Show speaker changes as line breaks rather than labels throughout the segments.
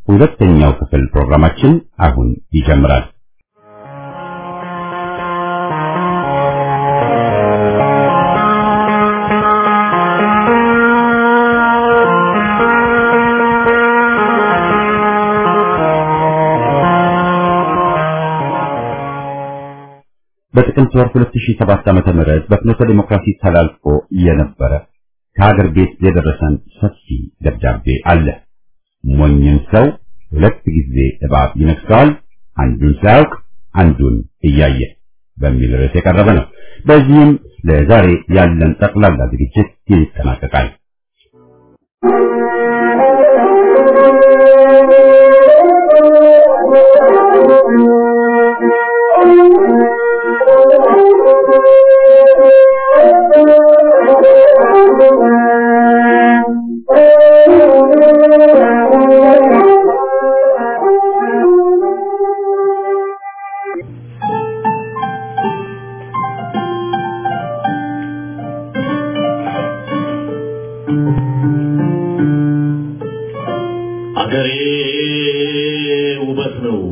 ሁለተኛው ክፍል ፕሮግራማችን አሁን ይጀምራል። በጥቅምት ወር 2007 ዓመተ ምህረት በፍኖተ ዲሞክራሲ ተላልፎ የነበረ ከሀገር ቤት የደረሰን ሰፊ ደብዳቤ አለ። ሞኝን ሰው ሁለት ጊዜ እባብ ይነክሰዋል፣ አንዱን ሳያውቅ አንዱን እያየ በሚል ርዕስ የቀረበ ነው። በዚህም ለዛሬ ያለን ጠቅላላ ዝግጅት ይጠናቀቃል።
አገሬ ውበት ነው፣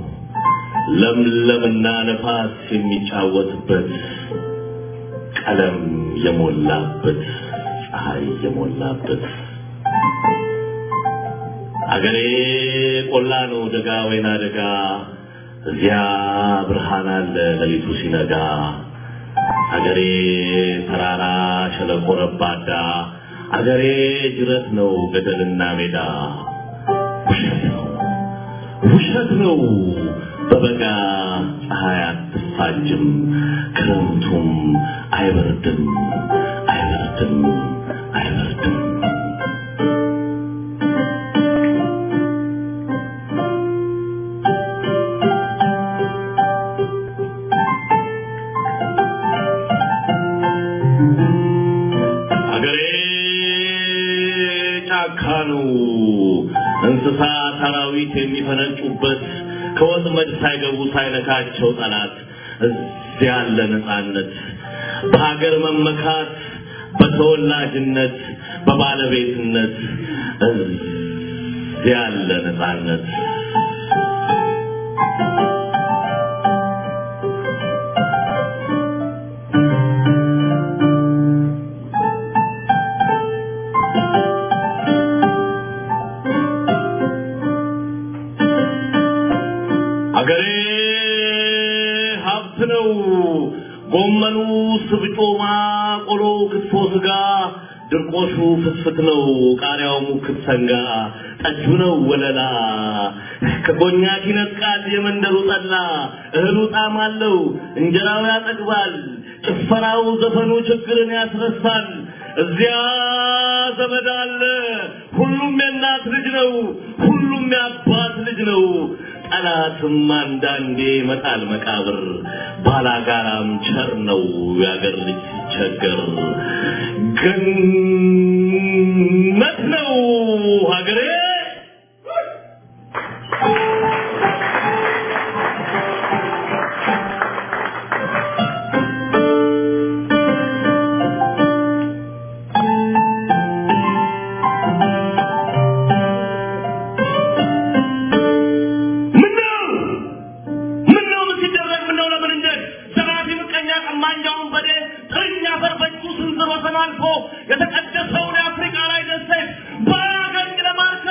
ለምለምና ነፋስ የሚጫወትበት ቀለም የሞላበት ፀሐይ የሞላበት አገሬ ቆላ ነው፣ ደጋ ወይና ደጋ፣ እዚያ ብርሃን አለ ሌሊቱ ሲነጋ። አገሬ ተራራ ሸለቆ ረባዳ፣ አገሬ ጅረት ነው ገደልና ሜዳ። ውሸት ነው ውሸት ነው በበጋ ፀሐይ አትፋጅም፣ ክረምቱም አይበርድም አይበርድም አይበርድም። አገሬ ጫካ ነው እንስሳ ሰራዊት የሚፈነጩበት ከወጥመድ ሳይገቡ ሳይነካቸው ጠላት እዚያ ያለ ነፃነት በሀገር መመካት በተወላጅነት በባለቤትነት እዚያ ያለ ነፃነት አገሬ ሀብት ነው። ጎመኑ፣ ስብጮማ፣ ቆሎ፣ ክትፎ፣ ስጋ፣ ድርቆሹ ፍትፍት ነው። ቃሪያው ሙክት ሰንጋ፣ ጠጁ ነው ወለላ። ከኮኛክ ይነጥቃል የመንደሩ ጠላ። እህሉ ጣዕም አለው፣ እንጀራው ያጠግባል። ጭፈራው፣ ዘፈኑ ችግርን ያስረሳል። እዚያ ዘመድ አለ። ሁሉም የእናት ልጅ ነው። ሁሉም የአባት ልጅ ነው። ጠላትም አንዳንዴ መጣል መቃብር ባላጋራም ቸር ነው የአገር ልጅ ሲቸገር ገነት ነው ሀገሬ ምነው ምነው ምን ሲደረግ ምነው ለምን እንደት ዘራፊ ምቀኛ ቀማኛውን በዴ ጥርኛ ፈርበቹ ስንዝር ወሰን አልፎ የተቀደሰውን የአፍሪካ ላይ ደሴት በአገኝ ለማርከስ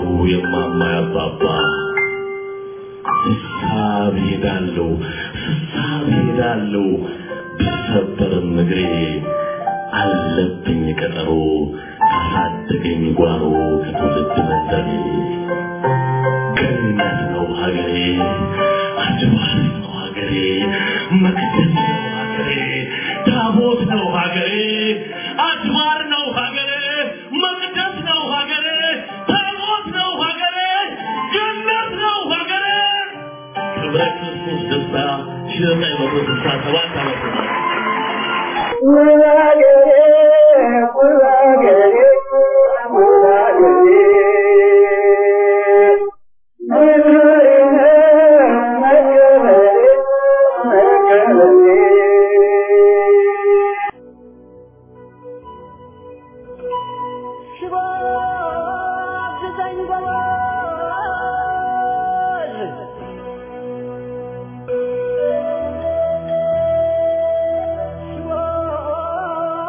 የማማ ያባባ ስሳብ ሄዳለሁ ስሳብ ሄዳለሁ ብሰበርም እግሬ አለብኝ ቀጠሮ ካሳደገኝ ጓሮ ከትውልድ መንደሬ ገነት ነው ሀገሬ አድባር ነው ሀገሬ መቅደስ ነው ሀገሬ ታቦት ነው ሀገሬ አድባር ነው ሀገሬ መቅደስ ነው ሀገሬ ታቦት ነው ሀገሬ ገነት ነው ሀገሬ ክብረ ክርስቶስ ደስታ ሺህ ዘጠኝ መቶ ስልሳ ሰባት ዓመተ ምህረት
Shiva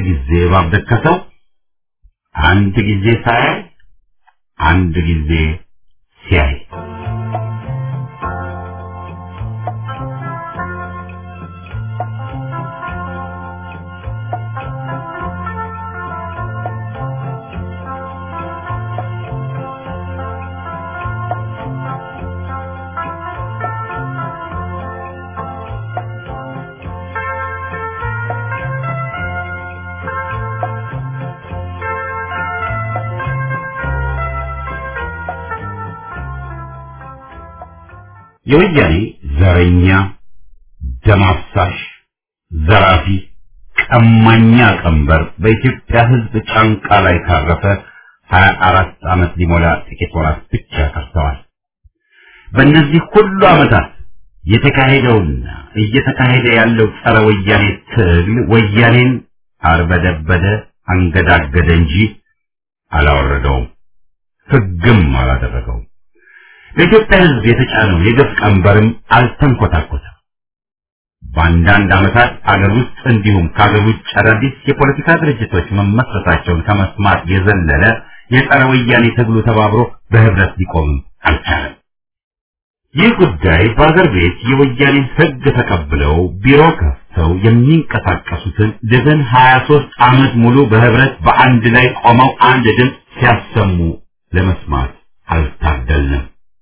ጊዜ እባብ ደከሰው፣ አንድ ጊዜ ሳያይ አንድ ጊዜ ሲያይ የወያኔ ዘረኛ፣ ደም አፍሳሽ፣ ዘራፊ፣ ቀማኛ ቀንበር በኢትዮጵያ ሕዝብ ጫንቃ ላይ ካረፈ ሀያ አራት ዓመት ሊሞላ ጥቂት ወራት ብቻ ቀርተዋል። በእነዚህ ሁሉ ዓመታት የተካሄደውና እየተካሄደ ያለው ጸረ ወያኔ ትግል ወያኔን አርበደበደ፣ አንገዳገደ እንጂ አላወረደውም፣ ሕግም አላደረገውም። ለኢትዮጵያ ሕዝብ የተጫነው የግፍ ቀንበርም አልተንኮታኮተም። በአንዳንድ ዓመታት አገር ውስጥ እንዲሁም ከአገር ውጭ አዳዲስ የፖለቲካ ድርጅቶች መመስረታቸውን ከመስማት የዘለለ የጸረ ወያኔ ትግሉ ተባብሮ በህብረት ሊቆምም አልቻለም። ይህ ጉዳይ በአገር ቤት የወያኔን ሕግ ተቀብለው ቢሮ ከፍተው የሚንቀሳቀሱትን ድፍን 23 ዓመት ሙሉ በህብረት በአንድ ላይ ቆመው አንድ ድምፅ ሲያሰሙ ለመስማት አልታደልንም።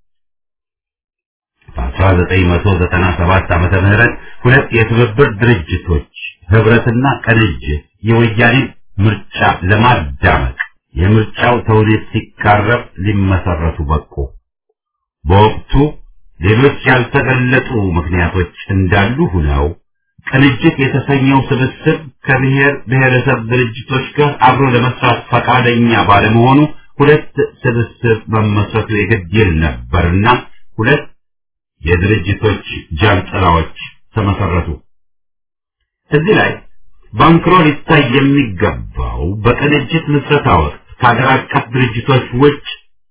በ1997 ዓመተ ምህረት ሁለት የትብብር ድርጅቶች ህብረትና ቅንጅት የወያኔን ምርጫ ለማዳመቅ የምርጫው ተውኔት ሲቃረብ ሊመሰረቱ በቁ። በወቅቱ ሌሎች ያልተገለጡ ምክንያቶች እንዳሉ ሁነው ቅንጅት የተሰኘው ስብስብ ከብሔር ብሔረሰብ ድርጅቶች ጋር አብሮ ለመስራት ፈቃደኛ ባለመሆኑ ሁለት ስብስብ መመስረቱ የግድ ይል ነበርና ሁለት የድርጅቶች ጃንጥላዎች ተመሰረቱ። እዚህ ላይ ባንክሮ ሊታይ የሚገባው በቅንጅት ምስረታ ወቅት ከሀገር አቀፍ ድርጅቶች ውጭ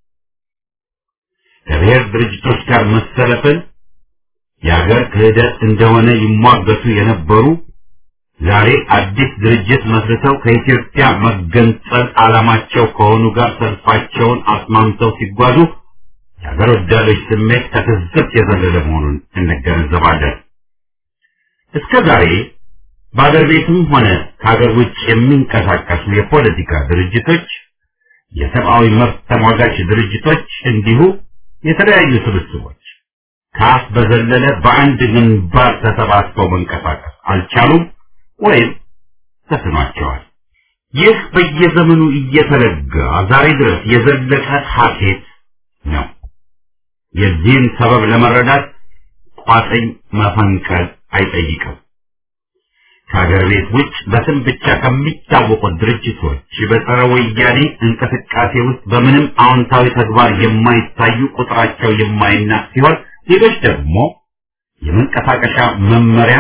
ከብሔር ድርጅቶች ጋር መሰለፍን የሀገር ክህደት እንደሆነ ይሟገቱ የነበሩ ዛሬ አዲስ ድርጅት መስርተው ከኢትዮጵያ መገንጠል ዓላማቸው ከሆኑ ጋር ሰልፋቸውን አስማምተው ሲጓዙ የሀገር ወዳዶች ስሜት ከትዝብት የዘለለ መሆኑን እንገነዘባለን። እስከ ዛሬ በአገር ቤትም ሆነ ከሀገር ውጭ የሚንቀሳቀሱ የፖለቲካ ድርጅቶች፣ የሰብአዊ መብት ተሟጋች ድርጅቶች እንዲሁ የተለያዩ ስብስቦች ከአፍ በዘለለ በአንድ ግንባር ተሰባስበው መንቀሳቀስ አልቻሉም ወይም ተስኗቸዋል። ይህ በየዘመኑ እየተለጋ ዛሬ ድረስ የዘለቀ ሀኬት ነው። የዚህን ሰበብ ለመረዳት ቋጥኝ መፈንቀል አይጠይቅም። ከሀገር ቤት ውጭ በስም ብቻ ከሚታወቁት ድርጅቶች በጸረ ወያኔ እንቅስቃሴ ውስጥ በምንም አዎንታዊ ተግባር የማይታዩ ቁጥራቸው የማይናቅ ሲሆን ሌሎች ደግሞ የመንቀሳቀሻ መመሪያ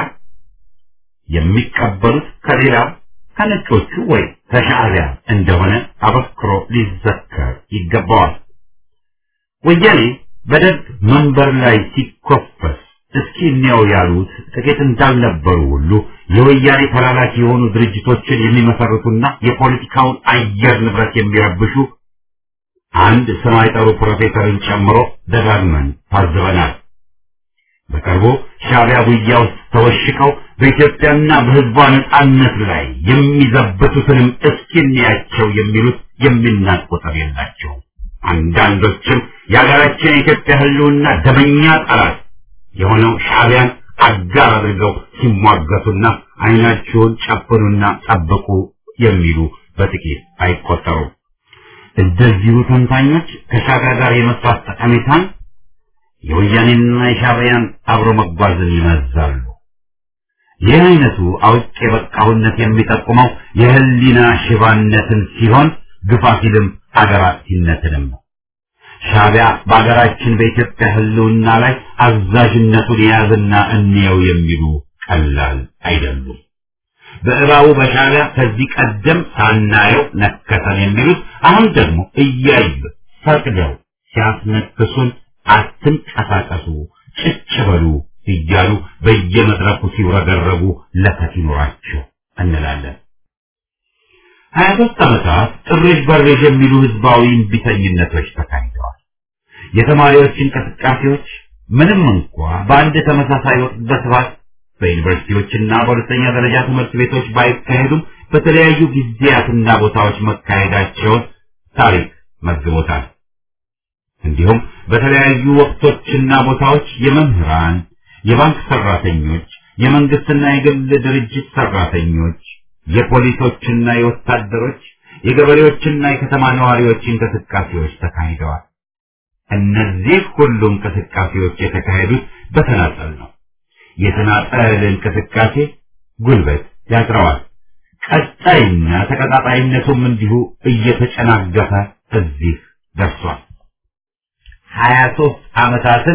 የሚቀበሉት ከሌላ ከነጮቹ ወይ ከሻዕቢያ እንደሆነ አበክሮ ሊዘከር ይገባዋል። ወያኔ በደርግ መንበር ላይ ሲኮፈስ እስኪ እንየው ያሉት ጥቂት እንዳልነበሩ ሁሉ የወያኔ ተላላኪ የሆኑ ድርጅቶችን የሚመሰርቱና የፖለቲካውን አየር ንብረት የሚረብሹ አንድ ስም አይጠሩ ፕሮፌሰርን ጨምሮ ደጋግመን ታዝበናል። በቅርቡ ሻዕቢያ ጉያ ውስጥ ተወሽቀው በኢትዮጵያና በሕዝቧ ነጻነት ላይ የሚዘብቱትንም እስኪ እንያቸው የሚሉት የሚናቅ ቁጥር የላቸውም። አንዳንዶችም የሀገራችን የኢትዮጵያ ሕልውና ደመኛ ጠላት የሆነው ሻዕቢያን አጋር አድርገው ሲሟገቱና ዓይናችሁን ጨፍኑና ጠብቁ የሚሉ በጥቂት አይቆጠሩም። እንደዚሁ ተንታኞች ከሻዕቢያ ጋር የመስራት ጠቀሜታን የወያኔንና የሻዕቢያን አብሮ መጓዝን ይመዛሉ። ይህ አይነቱ አውቅ የበቃሁነት የሚጠቁመው የህሊና ሽባነትን ሲሆን ግፋ ሲልም አገር አጥፊነትንም ነው። ሻዕቢያ በአገራችን በኢትዮጵያ ህልውና ላይ አዛዥነቱን የያዝና እንየው የሚሉ ቀላል አይደሉም። በእባቡ በሻዕቢያ ከዚህ ቀደም ሳናየው ነከሰን የሚሉት አሁን ደግሞ እያዩ ፈቅደው ሲያስነክሱን አትንቀሳቀሱ፣ ጭጭ በሉ እያሉ በየመድረኩ ሲውረገረጉ ለከት ይኖራቸው እንላለን። ሀያ ሦስት ዓመታት ጥሬሽ በሬሽ የሚሉ ህዝባዊ እምቢተኝነቶች ተካሂደዋል። የተማሪዎች እንቅስቃሴዎች ምንም እንኳ በአንድ ተመሳሳይ ወቅት በስፋት በዩኒቨርሲቲዎችና በሁለተኛ ደረጃ ትምህርት ቤቶች ባይካሄዱም በተለያዩ ጊዜያትና ቦታዎች መካሄዳቸውን ታሪክ መዝግቦታል። እንዲሁም በተለያዩ ወቅቶችና ቦታዎች የመምህራን፣ የባንክ ሰራተኞች፣ የመንግስትና የግል ድርጅት ሰራተኞች፣ የፖሊሶችና የወታደሮች፣ የገበሬዎችና የከተማ ነዋሪዎች እንቅስቃሴዎች ተካሂደዋል። እነዚህ ሁሉ እንቅስቃሴዎች የተካሄዱት በተናጠል ነው። የተናጠል እንቅስቃሴ ጉልበት ያጥረዋል። ቀጣይና ተቀጣጣይነቱም እንዲሁ እየተጨናገፈ እዚህ ደርሷል። ሀያ ሦስት ዓመታትን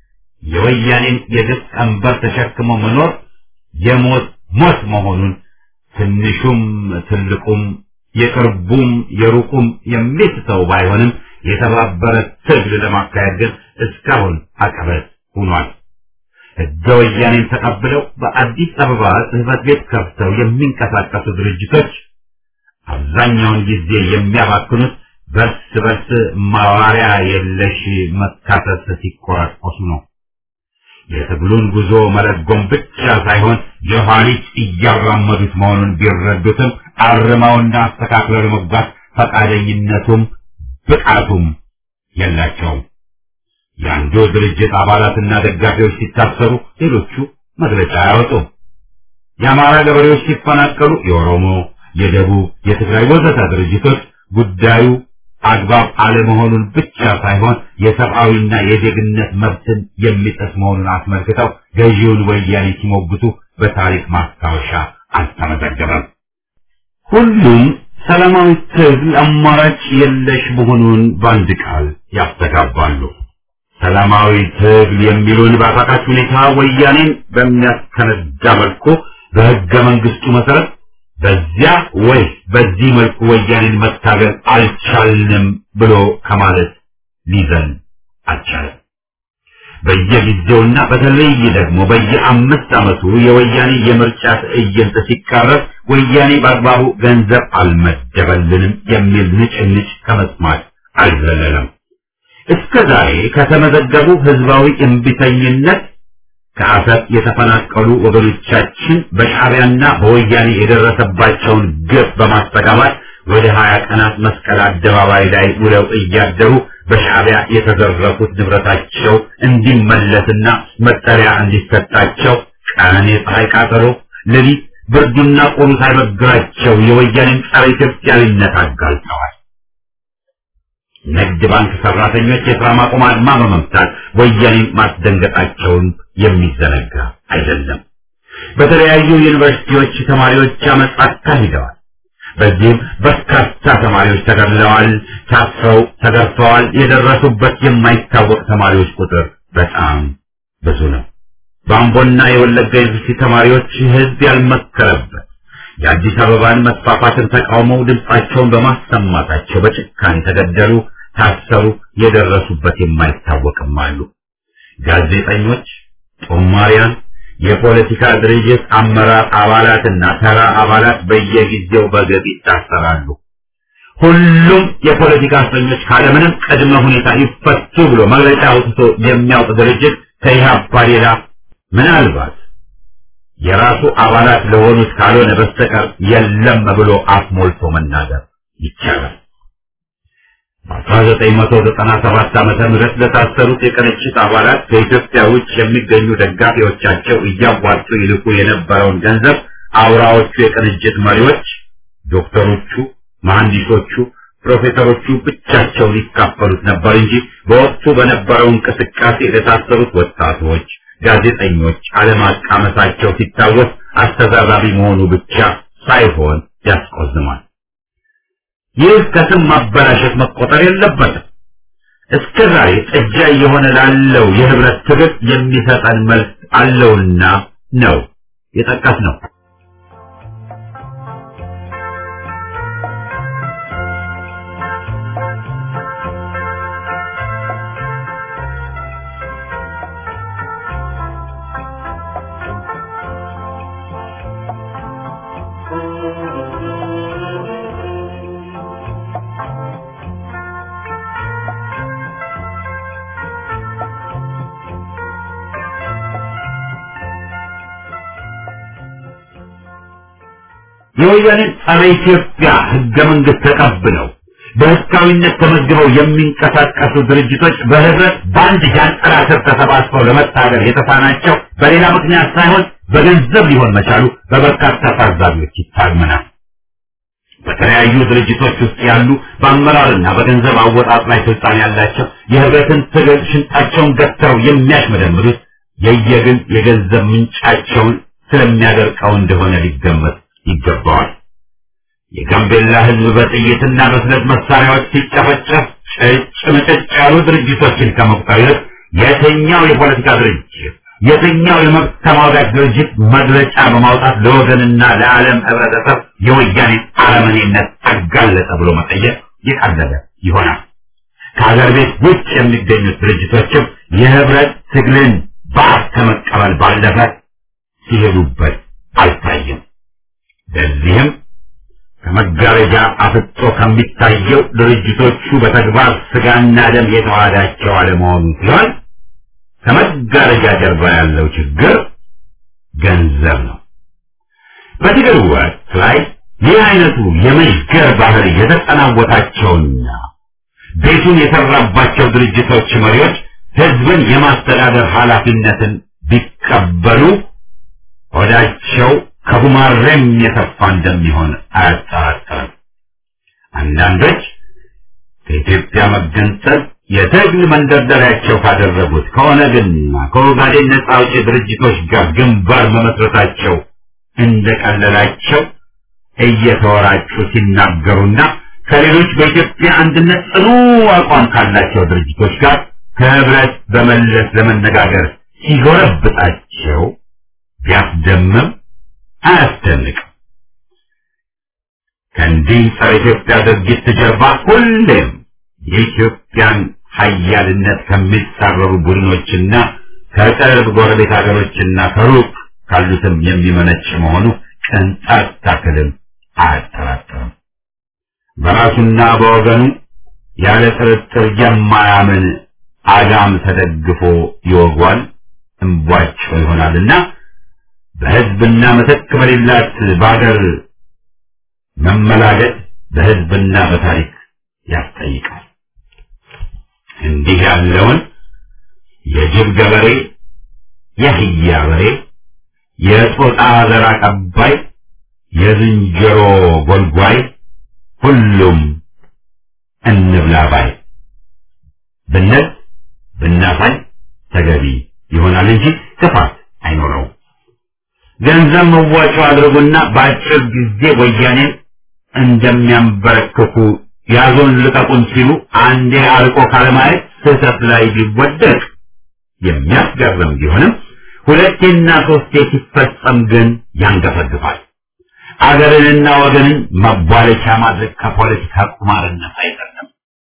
የወያኔን የግፍ ቀንበር ተሸክሞ መኖር የሞት ሞት መሆኑን ትንሹም ትልቁም የቅርቡም የሩቁም የሚስተው ባይሆንም የተባበረ ትግል ለማካሄድ ግን እስካሁን አቀበት ሆኗል። ሕገ ወያኔን ተቀብለው በአዲስ አበባ ጽሕፈት ቤት ከፍተው የሚንቀሳቀሱ ድርጅቶች አብዛኛውን ጊዜ የሚያባክኑት በርስ በርስ ማዋሪያ የለሽ መካሰስ ሲቆራቆሱ ነው። የትግሉን ጉዞ መለጎም ብቻ ሳይሆን የኋሊት እያራመዱት መሆኑን ቢረዱትም አርመውና አስተካክለው ለመጓዝ ፈቃደኝነቱም ብቃቱም የላቸውም። የአንዱ ድርጅት አባላትና ደጋፊዎች ሲታሰሩ ሌሎቹ መግለጫ አያወጡም። የአማራ ገበሬዎች ሲፈናቀሉ የኦሮሞ፣ የደቡብ፣ የትግራይ ወዘተ ድርጅቶች ጉዳዩ አግባብ አለመሆኑን ብቻ ሳይሆን የሰብአዊና የዜግነት መብትን የሚጥስ መሆኑን አስመልክተው ገዢውን ወያኔ ሲሞግቱ በታሪክ ማስታወሻ አልተመዘገበም። ሁሉም ሰላማዊ ትግል አማራጭ የለሽ መሆኑን በአንድ ቃል ያስተጋባሉ። ሰላማዊ ትግል የሚሉን በአሳቃች ሁኔታ ወያኔን በሚያስከነዳ መልኩ በሕገ መንግስቱ መሰረት በዚያ ወይ በዚህ መልኩ ወያኔን መታገል አልቻልንም ብሎ ከማለት ሊዘን አልቻለም። በየጊዜውና በተለይ ደግሞ በየአምስት ዓመቱ የወያኔ የምርጫ ትዕይንት ሲቃረብ ወያኔ በአግባቡ ገንዘብ አልመደበልንም የሚል ንጭንጭ ከመስማት አልዘለለም። እስከ ዛሬ ከተመዘገቡ ህዝባዊ እምቢተኝነት ከአሰብ የተፈናቀሉ ወገኖቻችን በሻዕቢያና በወያኔ የደረሰባቸውን ግፍ በማስተጋባት ወደ ሀያ ቀናት መስቀል አደባባይ ላይ ውለው እያደሩ በሻዕቢያ የተዘረፉት ንብረታቸው እንዲመለስና መጠሪያ እንዲሰጣቸው ቀን የፀሐይ ቃጠሎ፣ ሌሊት ብርዱና ቁሩ ሳይበግራቸው የወያኔን ጸረ ኢትዮጵያዊነት አጋልጠዋል። ንግድ ባንክ ሰራተኞች የሥራ ማቆም አድማ በመምታት ወያኔን ማስደንገጣቸውን የሚዘነጋ አይደለም። በተለያዩ ዩኒቨርሲቲዎች ተማሪዎች አመፅ አካሂደዋል። በዚህም በርካታ ተማሪዎች ተገድለዋል፣ ታስረው ተገርፈዋል። የደረሱበት የማይታወቅ ተማሪዎች ቁጥር በጣም ብዙ ነው። በአምቦና የወለጋ ዩኒቨርሲቲ ተማሪዎች ህዝብ ያልመከረበት የአዲስ አበባን መስፋፋትን ተቃውመው ድምፃቸውን በማሰማታቸው በጭካኔ ተገደሉ፣ ታሰሩ። የደረሱበት የማይታወቅም አሉ። ጋዜጠኞች፣ ጦማሪያን፣ የፖለቲካ ድርጅት አመራር አባላትና ተራ አባላት በየጊዜው በገብ ይታሰራሉ። ሁሉም የፖለቲካ እስረኞች ካለምንም ቅድመ ሁኔታ ይፈቱ ብሎ መግለጫ አውጥቶ የሚያውቅ ድርጅት ከኢህአፓ ሌላ ምናልባት የራሱ አባላት ለሆኑት ካልሆነ በስተቀር የለም ብሎ አፍ ሞልቶ መናገር ይቻላል። በ1997 ዓመተ ምህረት ለታሰሩት የቅንጅት አባላት ከኢትዮጵያ ውጭ የሚገኙ ደጋፊዎቻቸው እያዋጡ ይልኩ የነበረውን ገንዘብ አውራዎቹ የቅንጅት መሪዎች ዶክተሮቹ፣ መሐንዲሶቹ፣ ፕሮፌሰሮቹ ብቻቸውን ይካፈሉት ነበር እንጂ በወቅቱ በነበረው እንቅስቃሴ ለታሰሩት ወጣቶች ጋዜጠኞች አለማቃመሳቸው ሲታወስ አስተዛዛቢ መሆኑ ብቻ ሳይሆን ያስቆዝማል። ይህ ከስም ማበላሸት መቆጠር የለበትም። እስከ ዛሬ ጥጃ እየሆነ ላለው የህብረት ትግል የሚሰጠን መልስ አለውና ነው የጠቀስ ነው። የወያኔን ጸረ ኢትዮጵያ ህገ መንግስት ተቀብለው በህጋዊነት ተመዝግበው የሚንቀሳቀሱ ድርጅቶች በህብረት በአንድ ጃንጥላ ስር ተሰባስበው ለመታገል የተሳናቸው በሌላ ምክንያት ሳይሆን በገንዘብ ሊሆን መቻሉ በበርካታ ታዛቢዎች ይታመናል። በተለያዩ ድርጅቶች ውስጥ ያሉ በአመራርና በገንዘብ አወጣጥ ላይ ስልጣን ያላቸው የህብረትን ትግል ሽንጣቸውን ገትረው የሚያሽመደምዱት የየግል የገንዘብ ምንጫቸውን ስለሚያደርቀው እንደሆነ ሊገመት ይገባዋል። የጋምቤላ ህዝብ በጥይትና በስለት መሳሪያዎች ሲጨፈጨፍ ጭጭ ምጭጭ ያሉ ድርጅቶችን ከመቁጠር ይልቅ የትኛው የፖለቲካ ድርጅት የትኛው የመብት ተሟጋች ድርጅት መግለጫ በማውጣት ለወገንና ለዓለም ህብረተሰብ የወያኔን አረመኔነት አጋለጠ ብሎ መጠየቅ የቀለለ ይሆናል። ከሀገር ቤት ውጭ የሚገኙት ድርጅቶችም የህብረት ትግልን በአፍ ከመቀበል ባለፈ ሲሄዱበት አልታየም። ለዚህም ከመጋረጃ አፍጦ ከሚታየው ድርጅቶቹ በተግባር ስጋና ደም የተዋሃዳቸው አለመሆኑ ሲሆን ከመጋረጃ ጀርባ ያለው ችግር ገንዘብ ነው። በትግል ወቅት ላይ ይህ አይነቱ የመሽገር ባህሪ የተጠናወታቸውና ቤቱን የሰራባቸው ድርጅቶች መሪዎች ህዝብን የማስተዳደር ኃላፊነትን ቢቀበሉ ሆዳቸው ከጉማሬም የሰፋ እንደሚሆን አያጠራጥርም። አንዳንዶች ከኢትዮጵያ መገንጠል የትግል መንደርደሪያቸው ካደረጉት ከኦነግና ከኦጋዴን ነጻ አውጪ ድርጅቶች ጋር ግንባር መመስረታቸው እንደቀለላቸው እየተወራጩ ሲናገሩና ከሌሎች በኢትዮጵያ አንድነት ጽኑ አቋም ካላቸው ድርጅቶች ጋር ከህብረት በመለስ ለመነጋገር ሲጎረብጣቸው ቢያስደምም አያስደንቅም። ከእንዲህ ጸረ ኢትዮጵያ ድርጊት ጀርባ ሁሌም የኢትዮጵያን ሀያልነት ከሚጻረሩ ቡድኖችና ከቅርብ ጎረቤት ሀገሮችና ከሩቅ ካሉትም የሚመነጭ መሆኑ ቅንጣት ታክልም አያጠራጥርም። በራሱና በወገኑ ያለ ጥርጥር የማያምን አጋም ተደግፎ ይወጓል፣ እንቧጭ ይሆናልና በህዝብና ምትክ በሌላት በአገር መመላገጥ በህዝብና በታሪክ ያስጠይቃል። እንዲህ ያለውን የጅብ ገበሬ፣ የህያ በሬ፣ የጦጣ ዘር አቀባይ፣ የዝንጀሮ ጎልጓይ ሁሉም እንብላ ባይ ብንል ብናሳይ ተገቢ ይሆናል እንጂ ክፋት አይኖረውም። ገንዘብ መዋጮ አድርጉና በአጭር ጊዜ ወያኔን እንደሚያንበረክኩ ያዞን ልቀቁን ሲሉ አንዴ አርቆ ካለማየት ስህተት ላይ ቢወደቅ የሚያስገርም ቢሆንም ሁለቴና ሶስቴ ሲፈጸም ግን ያንገፈግፋል። አገርንና ወገንን መቧለቻ ማድረግ ከፖለቲካ ቁማርነት አይደለም።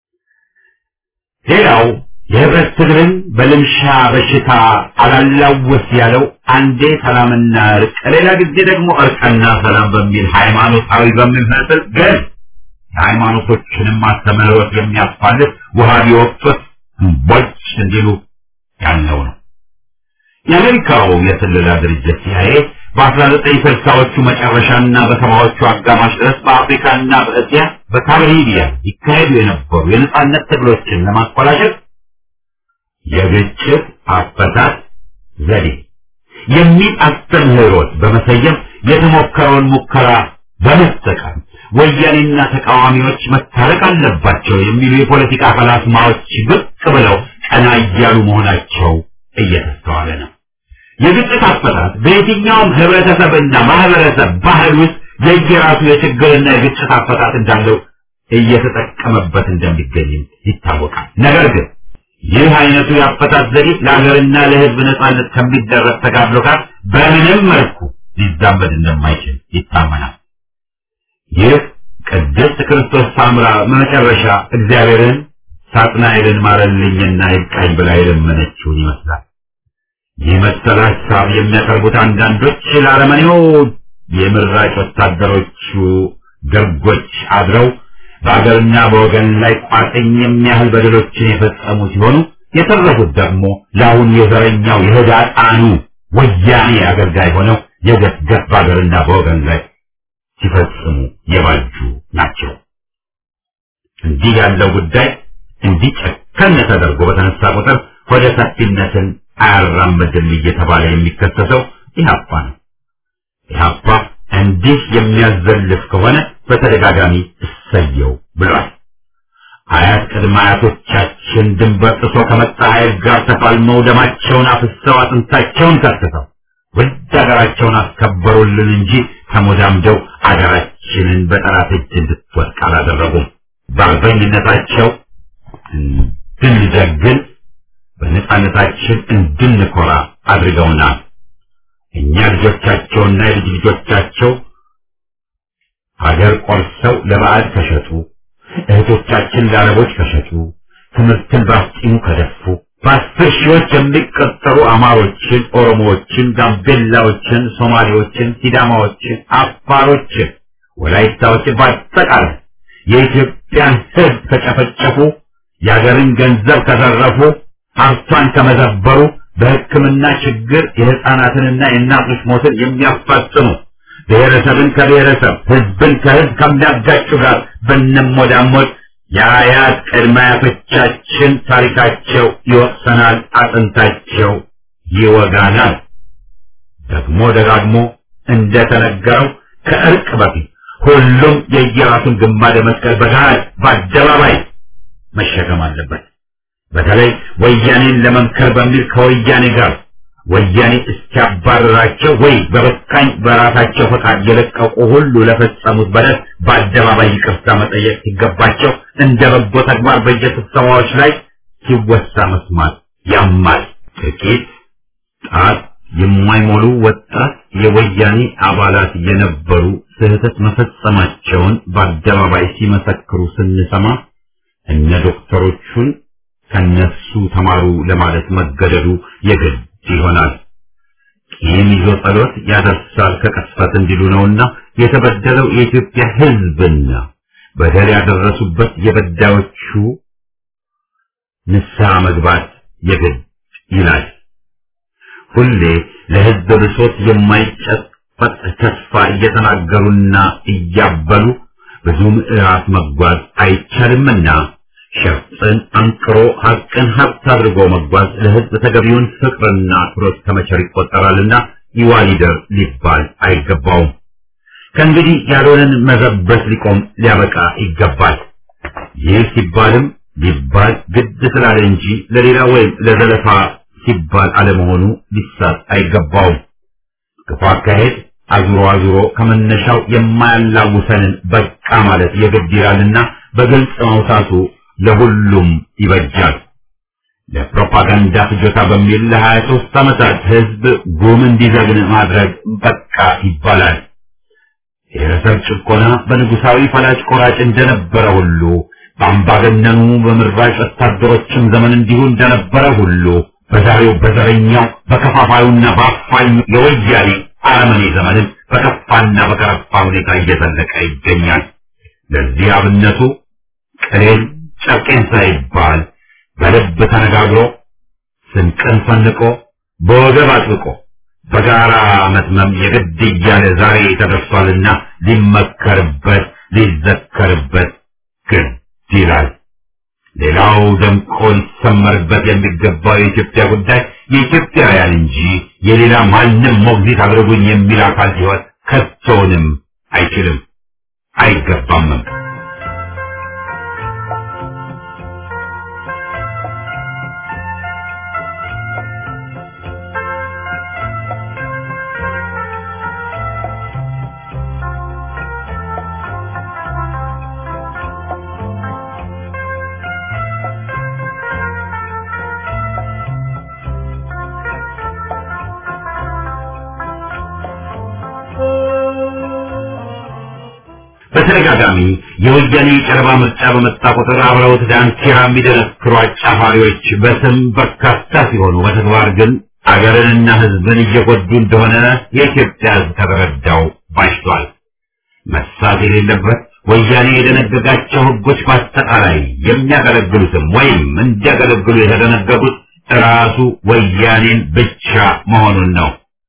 ሌላው የህብረት ትግልን በልምሻ በሽታ አላላወስ ያለው አንዴ ሰላምና እርቅ፣ ሌላ ጊዜ ደግሞ እርቅና ሰላም በሚል ሃይማኖታዊ በሚመስል ግን የሃይማኖቶችንም አስተምህሮት የሚያስፋልስ ውሃ ቢወቅቱት እምቦጭ እንዲሉ ያለው ነው። የአሜሪካው የስለላ ድርጅት ሲአይኤ በአስራ ዘጠኝ ስልሳዎቹ መጨረሻና በሰባዎቹ አጋማሽ ድረስ በአፍሪካና በእስያ በካሪቢያን ይካሄዱ የነበሩ የነጻነት ትግሎችን ለማኮላሸት የግጭት አፈታት ዘዴ የሚል አስተምህሮት በመሰየም የተሞከረውን ሙከራ በመጠቀም ወያኔና ተቃዋሚዎች መታረቅ አለባቸው የሚሉ የፖለቲካ ፈላስማዎች ብቅ ብለው ቀና እያሉ መሆናቸው እየተስተዋለ ነው። የግጭት አፈታት በየትኛውም ህብረተሰብና ማህበረሰብ ባህል ውስጥ የየራሱ የችግርና የግጭት አፈታት እንዳለው እየተጠቀመበት እንደሚገኝም ይታወቃል። ነገር ግን ይህ አይነቱ የአፈታት ዘዴ ለሀገርና ለህዝብ ነጻነት ከሚደረግ ተጋድሎ ጋር በምንም መልኩ ሊዛመድ እንደማይችል ይታመናል። ይህ ቅድስት ክርስቶስ ሳምራ መጨረሻ እግዚአብሔርን ሳጥናኤልን ማረልኝና ይብቃኝ ብላ የለመነችውን ይመስላል። ይህ መሰል ሀሳብ የሚያቀርቡት አንዳንዶች ለአረመኔው የምራጭ ወታደሮቹ ደርጎች አድረው በአገርና በወገን ላይ ቋጥኝ የሚያህል በደሎችን የፈጸሙ ሲሆኑ የተረፉት ደግሞ ለአሁን የዘረኛው የህዳጣኑ ወያኔ አገልጋይ ሆነው የገፍ ገፍ በአገርና በወገን ላይ ሲፈጽሙ የባጁ ናቸው። እንዲህ ያለው ጉዳይ እንዲህ ጨከን ተደርጎ በተነሳ ቁጥር ወደ ሰፊነትን አያራምድም እየተባለ የሚከሰሰው ኢህአፓ ነው። ኢህአፓ እንዲህ የሚያዘልፍ ከሆነ በተደጋጋሚ እሰየው ብሏል። አያት ቅድመ አያቶቻችን ድንበር ጥሶ ከመጣ ኃይል ጋር ተፋልመው ደማቸውን አፍሰው አጥንታቸውን ከስሰው ውድ ሀገራቸውን አስከበሩልን እንጂ ተሞዳምደው አገራችንን በጠላት እጅ እንድትወድቅ አላደረጉም። በአርበኝነታቸው እንድንጀግን በነጻነታችን እንድንኮራ አድርገውናል። እኛ ልጆቻቸውና የልጅ ልጆቻቸው ሀገር ቆርሰው ለባዕድ ከሸጡ፣ እህቶቻችን ለአረቦች ከሸጡ፣ ትምህርትን በአፍጢሙ ከደፉ፣ በአስር ሺዎች የሚቆጠሩ አማሮችን፣ ኦሮሞዎችን፣ ጋምቤላዎችን፣ ሶማሌዎችን፣ ሲዳማዎችን፣ አፋሮችን፣ ወላይታዎችን በአጠቃላይ የኢትዮጵያን ሕዝብ ከጨፈጨፉ፣ የሀገርን ገንዘብ ከዘረፉ፣ ሀብቷን ከመዘበሩ፣ በሕክምና ችግር የሕፃናትንና የእናቶች ሞትን የሚያፋጥኑ ብሔረሰብን ከብሔረሰብ ሕዝብን ከሕዝብ ከሚያጋጩ ጋር ብንሞዳሞድ የአያት ቅድመ አያቶቻችን ታሪካቸው ይወቅሰናል፣ አጥንታቸው ይወጋናል። ደግሞ ደጋግሞ እንደተነገረው ከእርቅ በፊት ሁሉም የየራሱን ግማደ መስቀል በገሃድ በአደባባይ መሸከም አለበት። በተለይ ወያኔን ለመምከር በሚል ከወያኔ ጋር ወያኔ እስኪያባረራቸው ወይ በበቃኝ በራሳቸው ፈቃድ የለቀቁ ሁሉ ለፈጸሙት በደል በአደባባይ ይቅርታ መጠየቅ ሲገባቸው እንደ በጎ ተግባር በየስብሰባዎች ላይ ሲወሳ መስማት ያማል። ጥቂት ጣት የማይሞሉ ወጣት የወያኔ አባላት የነበሩ ስህተት መፈጸማቸውን በአደባባይ ሲመሰክሩ ስንሰማ እነ ዶክተሮቹን ከነሱ ተማሩ ለማለት መገደዱ የግድ ይሆናል። ቂም ይዞ ጸሎት ያደርሳል ከቅስፈት እንዲሉ ነውና የተበደለው የኢትዮጵያ ሕዝብና በደል ያደረሱበት የበዳዮቹ ንስሐ መግባት የግድ ይላል። ሁሌ ለሕዝብ ብሶት የማይጨበጥ ተስፋ እየተናገሩና እያበሉ ብዙ ምዕራፍ መጓዝ አይቻልምና ሸፍጥን አንቅሮ ሀቅን ሀብት አድርጎ መጓዝ ለሕዝብ ተገቢውን ፍቅርና አክብሮት ከመቸር ይቆጠራልና ይዋሊደር ሊባል አይገባውም። ከእንግዲህ ያልሆነን መዘበት ሊቆም ሊያበቃ ይገባል። ይህ ሲባልም ሊባል ግድ ስላለ እንጂ ለሌላ ወይም ለዘለፋ ሲባል አለመሆኑ ሊሳት አይገባውም። ክፉ አካሄድ አዙሮ አዙሮ ከመነሻው የማያላውሰንን በቃ ማለት የግድ ይላልና በግልጽ ማውሳቱ ለሁሉም ይበጃል። ለፕሮፓጋንዳ ፍጆታ በሚል ለሀያ ሦስት ዓመታት ሕዝብ ጉም እንዲዘግን ማድረግ በቃ ይባላል። ብሔረሰብ ጭቆና በንጉሳዊ ፈላጭ ቆራጭ እንደነበረ ሁሉ በአምባገነኑ በምራጭ ወታደሮችም ዘመን እንዲሁ እንደነበረ ሁሉ በዛሬው በዘረኛው በከፋፋዩና በአፋኙ የወያኔ አረመኔ ዘመንም በከፋና በከረፋ ሁኔታ እየዘለቀ ይገኛል። ለዚህ አብነቱ ቅሌን ጨርቄን ሳይባል በልብ ተነጋግሮ ስንቅን ፈንቆ በወገብ አጥብቆ በጋራ መትመም የግድ እያለ ዛሬ ተደርሷልና ሊመከርበት ሊዘከርበት ግድ ይላል። ሌላው ደምቆ ሊሰመርበት የሚገባው የኢትዮጵያ ጉዳይ የኢትዮጵያውያን እንጂ የሌላ ማንም ሞግዚት አድርጉኝ የሚል አካል ሲሆን ከቶውንም አይችልም አይገባምም። በተደጋጋሚ የወያኔ የጨረባ ምርጫ በመጣ ቁጥር አብረውት ዳንኪራ የሚደነክሩ አጫፋሪዎች በስም በርካታ ሲሆኑ በተግባር ግን አገርንና ሕዝብን እየጎዱ እንደሆነ የኢትዮጵያ ሕዝብ ከተረዳው ባሽቷል። መሳት የሌለበት ወያኔ የደነገጋቸው ሕጎች በአጠቃላይ የሚያገለግሉትም ወይም እንዲያገለግሉ የተደነገጉት ራሱ ወያኔን ብቻ መሆኑን ነው።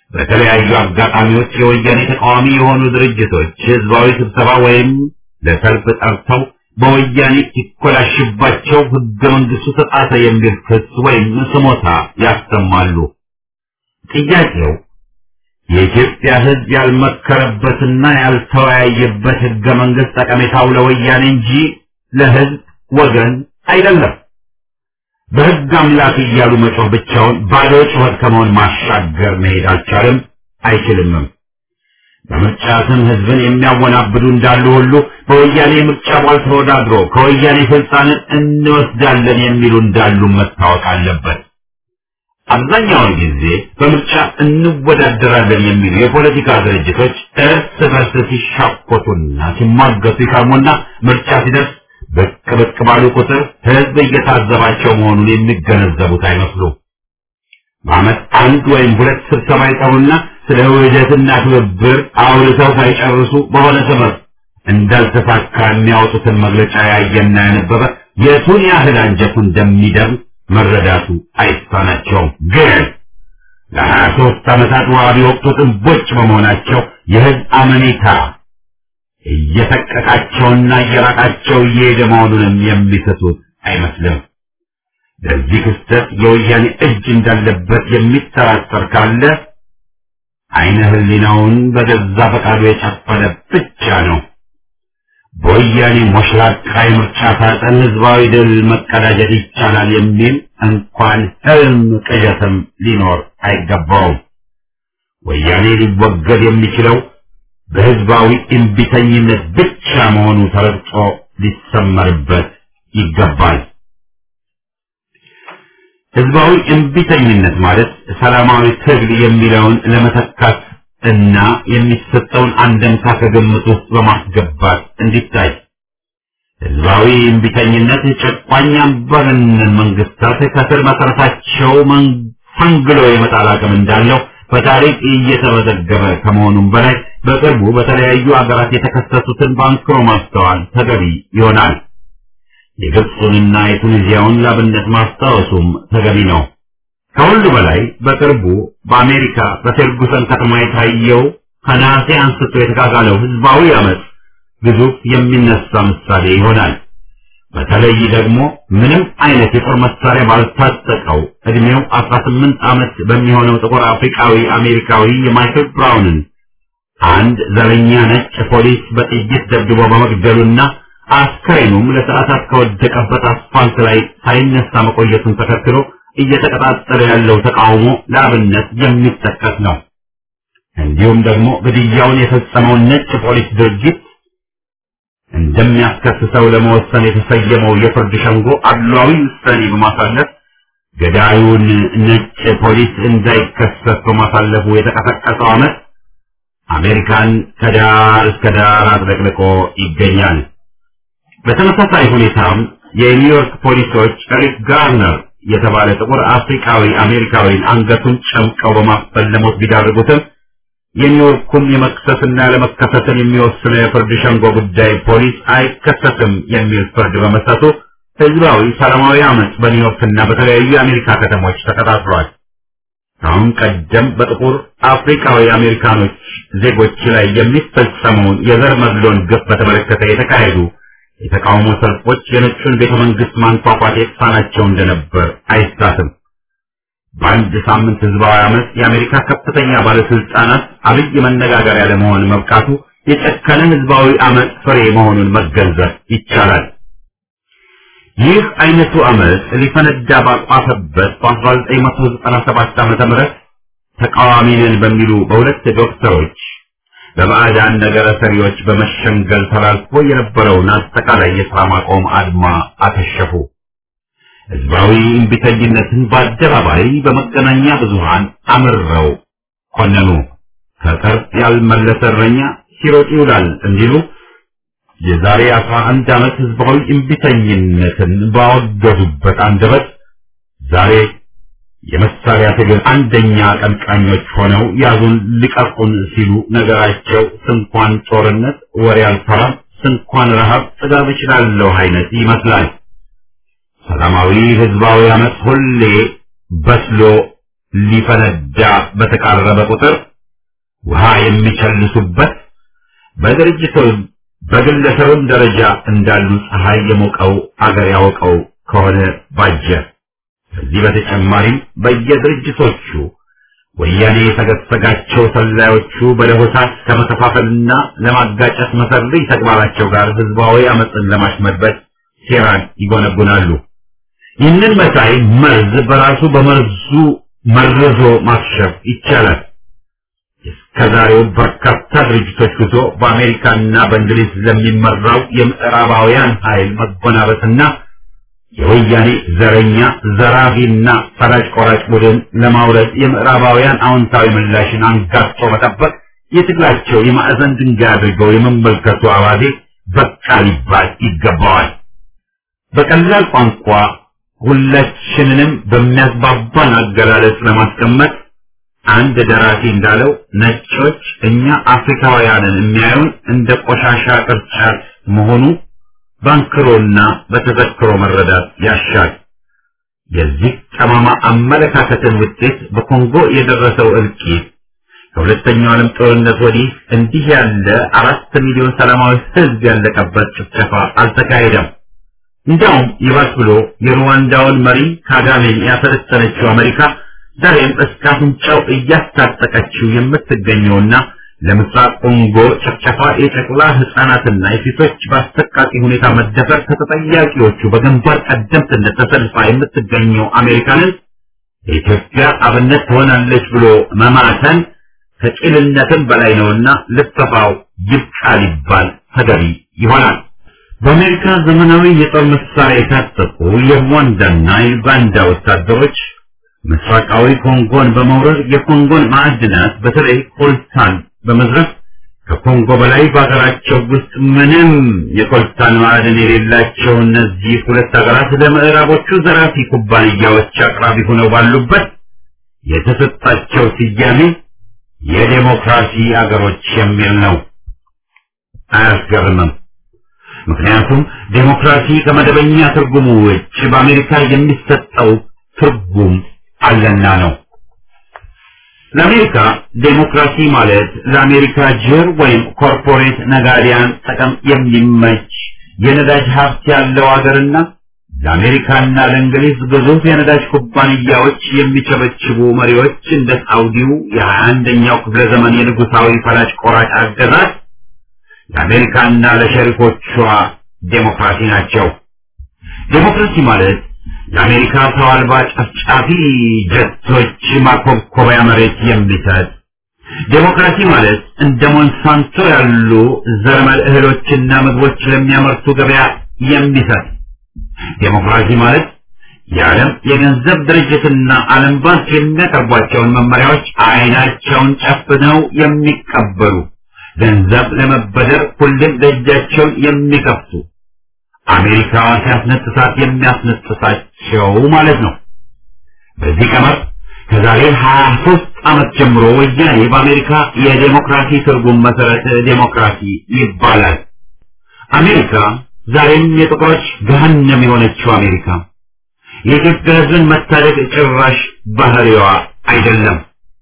በተለያዩ አጋጣሚዎች የወያኔ ተቃዋሚ የሆኑ ድርጅቶች ህዝባዊ ስብሰባ ወይም ለሰልፍ ጠርተው በወያኔ ሲኮላሽባቸው ህገ መንግስቱ ተጣሰ የሚል ክስ ወይም ስሞታ ያሰማሉ። ጥያቄው የኢትዮጵያ ህዝብ ያልመከረበትና ያልተወያየበት ህገ መንግስት ጠቀሜታው ለወያኔ እንጂ ለህዝብ ወገን አይደለም። በህግ አምላክ እያሉ መጮህ ብቻውን ባዶ ጩኸት ከመሆን ማሻገር መሄድ አልቻለም፣ አይችልምም። በምርጫ ስም ህዝብን የሚያወናብዱ እንዳሉ ሁሉ በወያኔ ምርጫ ቧል ተወዳድሮ ከወያኔ ስልጣንን እንወስዳለን የሚሉ እንዳሉ መታወቅ አለበት። አብዛኛውን ጊዜ በምርጫ እንወዳደራለን የሚሉ የፖለቲካ ድርጅቶች እርስ በርስ ሲሻኮቱና ሲሟገቱ ይከርሙና ምርጫ ሲደርስ ብቅ ብቅ ባሉ ቁጥር ህዝብ እየታዘባቸው መሆኑን የሚገነዘቡት አይመስሉም። በዓመት አንድ ወይም ሁለት ስብሰባ ይጠሩና ስለ ውህደትና ትብብር አውርተው ሳይጨርሱ በሆነ ሰበብ እንዳልተሳካ የሚያወጡትን መግለጫ ያየና ያነበበ የቱን ያህል አንጀቱ እንደሚደም መረዳቱ አይሳናቸውም። ግን ለሀያ ሦስት ዓመታት ዋቢ ወቅቱ ጥንቦች በመሆናቸው የህዝብ አመኔታ እየሰቀቃቸውና እየራቃቸው እየሄደ መሆኑንም የሚሰጡት አይመስልም። ለዚህ ክስተት የወያኔ እጅ እንዳለበት የሚጠራጠር ካለ አይነ ህሊናውን በገዛ ፈቃዱ የጨፈነ ብቻ ነው። በወያኔ ሞሽላቃ የምርጫ ሳጥን ህዝባዊ ድል መቀዳጀት ይቻላል የሚል እንኳን ህልም ቅዠትም ሊኖር አይገባውም። ወያኔ ሊወገድ የሚችለው በህዝባዊ እምቢተኝነት ብቻ መሆኑ ተረግጦ ሊሰመርበት ይገባል። ህዝባዊ እምቢተኝነት ማለት ሰላማዊ ትግል የሚለውን ለመተካት እና የሚሰጠውን አንደምታ ከግምት ውስጥ በማስገባት እንዲታይ ህዝባዊ እምቢተኝነት ጨቋኝ አምባገነን መንግስታት ከስር መሰረታቸው ፈንግሎ የመጣል አቅም እንዳለው በታሪክ እየተመዘገበ ከመሆኑም በላይ በቅርቡ በተለያዩ ሀገራት የተከሰቱትን በአንክሮ ማስተዋል ተገቢ ይሆናል። የግብፁንና የቱኒዚያውን ላብነት ማስታወሱም ተገቢ ነው። ከሁሉ በላይ በቅርቡ በአሜሪካ በፌርጉሰን ከተማ የታየው ከነሐሴ አንስቶ የተጋጋለው ህዝባዊ አመፅ ግዙፍ የሚነሳ ምሳሌ ይሆናል። በተለይ ደግሞ ምንም አይነት የጦር መሳሪያ ባልታጠቀው እድሜው 18 ዓመት በሚሆነው ጥቁር አፍሪካዊ አሜሪካዊ የማይክል ብራውንን አንድ ዘረኛ ነጭ ፖሊስ በጥይት ደብድቦ በመግደሉና አስከሬኑም ለሰዓታት ከወደቀበት አስፋልት ላይ ሳይነሳ መቆየቱን ተከትሎ እየተቀጣጠለ ያለው ተቃውሞ ለአብነት የሚጠቀስ ነው። እንዲሁም ደግሞ ግድያውን የፈጸመውን ነጭ ፖሊስ ድርጊት እንደሚያስከስሰው ለመወሰን የተሰየመው የፍርድ ሸንጎ አድሏዊ ውሳኔ በማሳለፍ ገዳዩን ነጭ ፖሊስ እንዳይከሰስ በማሳለፉ የተቀሰቀሰው አመት አሜሪካን ከዳር እስከ ዳር አጥለቅልቆ ይገኛል። በተመሳሳይ ሁኔታም የኒውዮርክ ፖሊሶች ኤሪክ ጋርነር የተባለ ጥቁር አፍሪካዊ አሜሪካዊን አንገቱን ጨምቀው በማፈን ለሞት ቢዳርጉትም የኒውዮርኩም የመክሰስና ለመከሰስን የሚወስነው የፍርድ ሸንጎ ጉዳይ ፖሊስ አይከሰስም የሚል ፍርድ በመስጠቱ ህዝባዊ ሰላማዊ አመፅ በኒውዮርክና በተለያዩ የአሜሪካ ከተሞች ተቀጣጥሏል። አሁን ቀደም በጥቁር አፍሪካዊ አሜሪካኖች ዜጎች ላይ የሚፈጸመውን የዘር መድሎን ግፍ በተመለከተ የተካሄዱ የተቃውሞ ሰልፎች የነጩን ቤተ መንግስት ማንኳኳት የተሳናቸው እንደነበር አይሳትም። በአንድ ሳምንት ህዝባዊ አመፅ የአሜሪካ ከፍተኛ ባለስልጣናት አብይ መነጋገሪያ ለመሆን መብቃቱ የጨከነ ህዝባዊ አመፅ ፍሬ መሆኑን መገንዘብ ይቻላል። ይህ አይነቱ አመፅ ሊፈነዳ ባቋፈበት በ1997 ዓመተ ምህረት ተቃዋሚ ነን በሚሉ በሁለት ዶክተሮች በባዕዳን ነገረ ሰሪዎች በመሸንገል ተላልፎ የነበረውን አጠቃላይ የሥራ ማቆም አድማ አከሸፉ። ህዝባዊ እምቢተኝነትን በአደባባይ በመገናኛ ብዙሃን አምረው ኮነኑ። ከቅርብ ያልመለሰ እረኛ ሲሮጥ ይውላል እንዲሉ የዛሬ አስራ አንድ ዓመት ህዝባዊ እምቢተኝነትን ባወገዙበት አንደበት ዛሬ የመሳሪያ ትግል አንደኛ አቀንቃኞች ሆነው ያዙን ልቀቁን ሲሉ ነገራቸው ስንኳን ጦርነት ወሬ አልፈራም፣ ስንኳን ረሃብ ጥጋብ እችላለሁ አይነት ይመስላል። ሰላማዊ ህዝባዊ አመፅ ሁሌ በስሎ ሊፈነዳ በተቃረበ ቁጥር ውሃ የሚቸልሱበት በድርጅቱም በግለሰብም ደረጃ እንዳሉ ፀሐይ የሞቀው አገር ያወቀው ከሆነ ባጀ። ከዚህ በተጨማሪም በየድርጅቶቹ ወያኔ የተገሰጋቸው ሰላዮቹ በለሆሳስ ከመከፋፈልና ለማጋጨት መሰሪ ተግባራቸው ጋር ህዝባዊ አመፅን ለማሽመድበት ሴራን ይጎነጉናሉ። ይህንን መሳይ መርዝ በራሱ በመርዙ መርዞ ማክሸፍ ይቻላል። እስከዛሬው በርካታ ድርጅቶች ጉዞ በአሜሪካና በእንግሊዝ ለሚመራው የምዕራባውያን ኃይል መጎናበትና የወያኔ ዘረኛ ዘራፊና ፈላጭ ቆራጭ ቡድን ለማውረድ የምዕራባውያን አዎንታዊ ምላሽን አንጋጦ መጠበቅ የትግላቸው የማዕዘን ድንጋይ አድርገው የመመልከቱ አባዜ በቃ ሊባል ይገባዋል። በቀላል ቋንቋ ሁላችንንም በሚያስባባን አገላለጽ ለማስቀመጥ አንድ ደራሲ እንዳለው ነጮች እኛ አፍሪካውያንን የሚያዩን እንደ ቆሻሻ ቅርጫት መሆኑ ባንክሮና በተዘክሮ መረዳት ያሻል። የዚህ ጠማማ አመለካከትን ውጤት በኮንጎ የደረሰው እልቂት ከሁለተኛው ዓለም ጦርነት ወዲህ እንዲህ ያለ አራት ሚሊዮን ሰላማዊ ሕዝብ ያለቀበት ጭፍጨፋ አልተካሄደም። እንዲያውም ይባስ ብሎ የሩዋንዳውን መሪ ካጋሜን ያሰለጠነችው አሜሪካ ዛሬም እስከ አፍንጫው እያስታጠቀችው የምትገኘውና ለምስራቅ ኮንጎ ጭፍጨፋ የጨቅላ ህፃናትና የሴቶች በአሰቃቂ ሁኔታ መደፈር ከተጠያቂዎቹ በግንባር ቀደምትነት ተሰልፋ የምትገኘው አሜሪካንን የኢትዮጵያ አብነት ትሆናለች ብሎ መማተን ከቂልነትም በላይ ነውና ልጠፋው ይብቃ ሊባል ተገቢ ይሆናል። በአሜሪካ ዘመናዊ የጦር መሳሪያ የታጠቁ የሩዋንዳና የዩጋንዳ ወታደሮች ምስራቃዊ ኮንጎን በመውረር የኮንጎን ማዕድናት በተለይ ኮልታን በመዝረፍ ከኮንጎ በላይ በሀገራቸው ውስጥ ምንም የኮልታን ማዕድን የሌላቸው እነዚህ ሁለት ሀገራት ለምዕራቦቹ ዘራፊ ኩባንያዎች አቅራቢ ሆነው ባሉበት የተሰጣቸው ስያሜ የዴሞክራሲ አገሮች የሚል ነው። አያስገርምም። ምክንያቱም ዴሞክራሲ ከመደበኛ ትርጉሙ ውጭ በአሜሪካ የሚሰጠው ትርጉም አለና ነው። ለአሜሪካ ዴሞክራሲ ማለት ለአሜሪካ ጅር ወይም ኮርፖሬት ነጋዴያን ጥቅም የሚመች የነዳጅ ሀብት ያለው ሀገርና ለአሜሪካና ለእንግሊዝ ግዙፍ የነዳጅ ኩባንያዎች የሚቸበችቡ መሪዎች እንደ ሳውዲው የሀያ አንደኛው ክፍለ ዘመን የንጉሳዊ ፈላጭ ቆራጭ አገዛዝ ለአሜሪካና ለሸሪኮቿ ዴሞክራሲ ናቸው። ዴሞክራሲ ማለት ለአሜሪካ ሰው አልባ ጨፍጫፊ ጀቶች ማኮብኮቢያ መሬት የሚሰጥ ዴሞክራሲ ማለት እንደ ሞንሳንቶ ያሉ ዘረመል እህሎችና ምግቦች ለሚያመርቱ ገበያ የሚሰጥ ዴሞክራሲ ማለት የዓለም የገንዘብ ድርጅትና ዓለም ባንክ የሚያቀርቧቸውን መመሪያዎች አይናቸውን ጨፍነው የሚቀበሉ ገንዘብ ለመበደር ሁሌም ደጃቸውን የሚከፍቱ አሜሪካ ሲያስነጥሳት የሚያስነጥሳቸው ማለት ነው። በዚህ ቀመር ከዛሬ 23 ዓመት ጀምሮ ወያኔ በአሜሪካ የዴሞክራሲ ትርጉም መሰረት ዴሞክራሲ ይባላል። አሜሪካ ዛሬም የጥቁሮች ገሃነም የሆነችው አሜሪካ የኢትዮጵያ ሕዝብን መታደግ ጭራሽ ባህሪዋ አይደለም።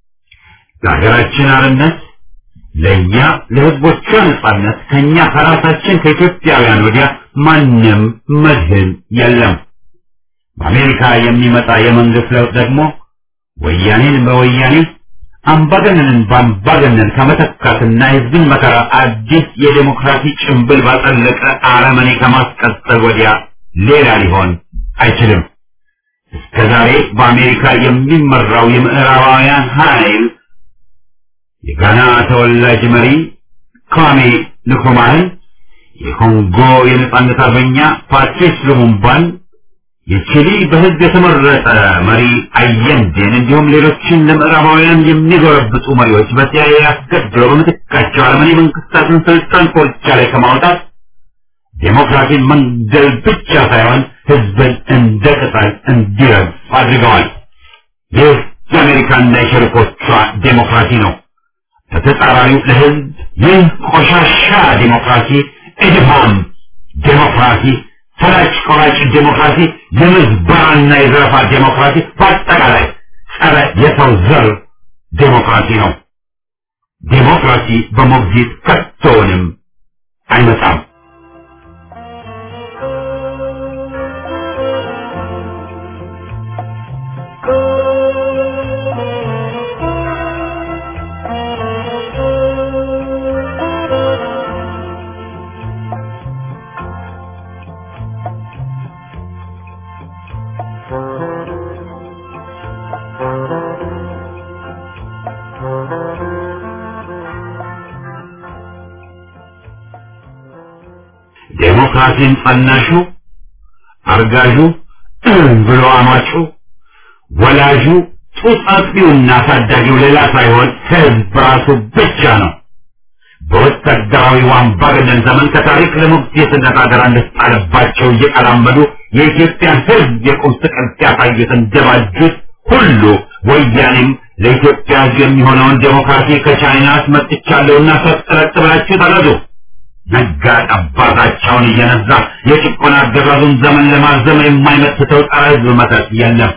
ለሀገራችን አርነት ለእኛ ለህዝቦቿ ነጻነት ከኛ ከራሳችን ከኢትዮጵያውያን ወዲያ ማንም መድህን የለም። በአሜሪካ የሚመጣ የመንግስት ለውጥ ደግሞ ወያኔን በወያኔ አምባገነንን በአምባገነን ከመተካትና የህዝብን መከራ አዲስ የዴሞክራሲ ጭንብል ባጠለቀ አረመኔ ከማስቀጠል ወዲያ ሌላ ሊሆን አይችልም። እስከዛሬ በአሜሪካ የሚመራው የምዕራባውያን ኃይል የጋና ተወላጅ መሪ ኳሜ ንክሩማህን፣ የኮንጎ የነጻነት አርበኛ ፓትሪስ ሉሙምባን፣ የቺሊ በህዝብ የተመረጠ መሪ አየንዴን እንዲሁም ሌሎችን ለምዕራባውያን የሚጎረብጡ መሪዎች በሲአይኤ አስገድለው በምትካቸው አረመኔ መንግስታትን ስልጣን ኮርቻ ላይ ከማውጣት ዴሞክራሲን መንገል ብቻ ሳይሆን ህዝብን እንደ ቅጠል እንዲረግፍ አድርገዋል። ይህ የአሜሪካና የሸሪኮቿ ዴሞክራሲ ነው። በተጻራሪው ለህዝብ ይህ ቆሻሻ ዴሞክራሲ እድፋም ዴሞክራሲ፣ ፈላጭ ቆራጭ ዴሞክራሲ፣ የምዝበራና የዘረፋ ዴሞክራሲ፣ በአጠቃላይ ጸረ የሰው ዘር ዴሞክራሲ ነው። ዴሞክራሲ በሞግዚት ከቶውንም አይመጣም። ዴሞክራሲን ጸናሹ አርጋዡ ብሎ አማጩ ወላጁ ጡት አጥቢውና አሳዳጊው ሌላ ሳይሆን ህዝብ ራሱ ብቻ ነው። በወታደራዊ አምባገነን ዘመን ከታሪክ ለሞግዚትነት አደራ እንደተጣለባቸው እየቀላመዱ የኢትዮጵያን ህዝብ የቁም ስቅል ሲያሳዩት እንደባጁት ሁሉ ወያኔም ለኢትዮጵያ ህዝብ የሚሆነውን ዴሞክራሲ ከቻይና አስመጥቻለሁና ሰጥረጥ ብላችሁ ተረዱ። ነጋ ጠባታቸውን እየነዛ የጭቆና አገዛዙን ዘመን ለማዘም የማይመትተው ጸረ ህዝብ መተት የለም።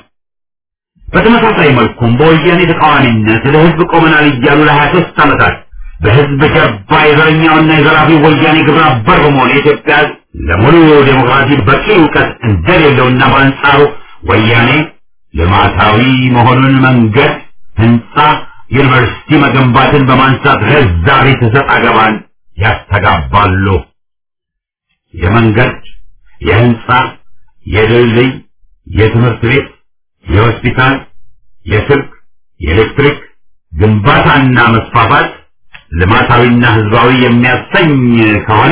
በተመሳሳይ መልኩም በወያኔ ተቃዋሚነት ለህዝብ ቆመናል እያሉ ለሀያ ሶስት ዓመታት በህዝብ ጀርባ የዘረኛውና የዘራፊ ወያኔ ግብረ አበር በመሆን የኢትዮጵያ ህዝብ ለሙሉ ዴሞክራሲ በቂ እውቀት እንደሌለውና በአንጻሩ ወያኔ ልማታዊ መሆኑን መንገድ፣ ህንፃ፣ ዩኒቨርሲቲ መገንባትን በማንሳት ረዛሪ ትሰጥ አገባን ያስተጋባሉ። የመንገድ፣ የህንፃ፣ የድልድይ፣ የትምህርት ቤት፣ የሆስፒታል፣ የስልክ፣ የኤሌክትሪክ ግንባታና መስፋፋት ልማታዊና ህዝባዊ የሚያሰኝ ከሆነ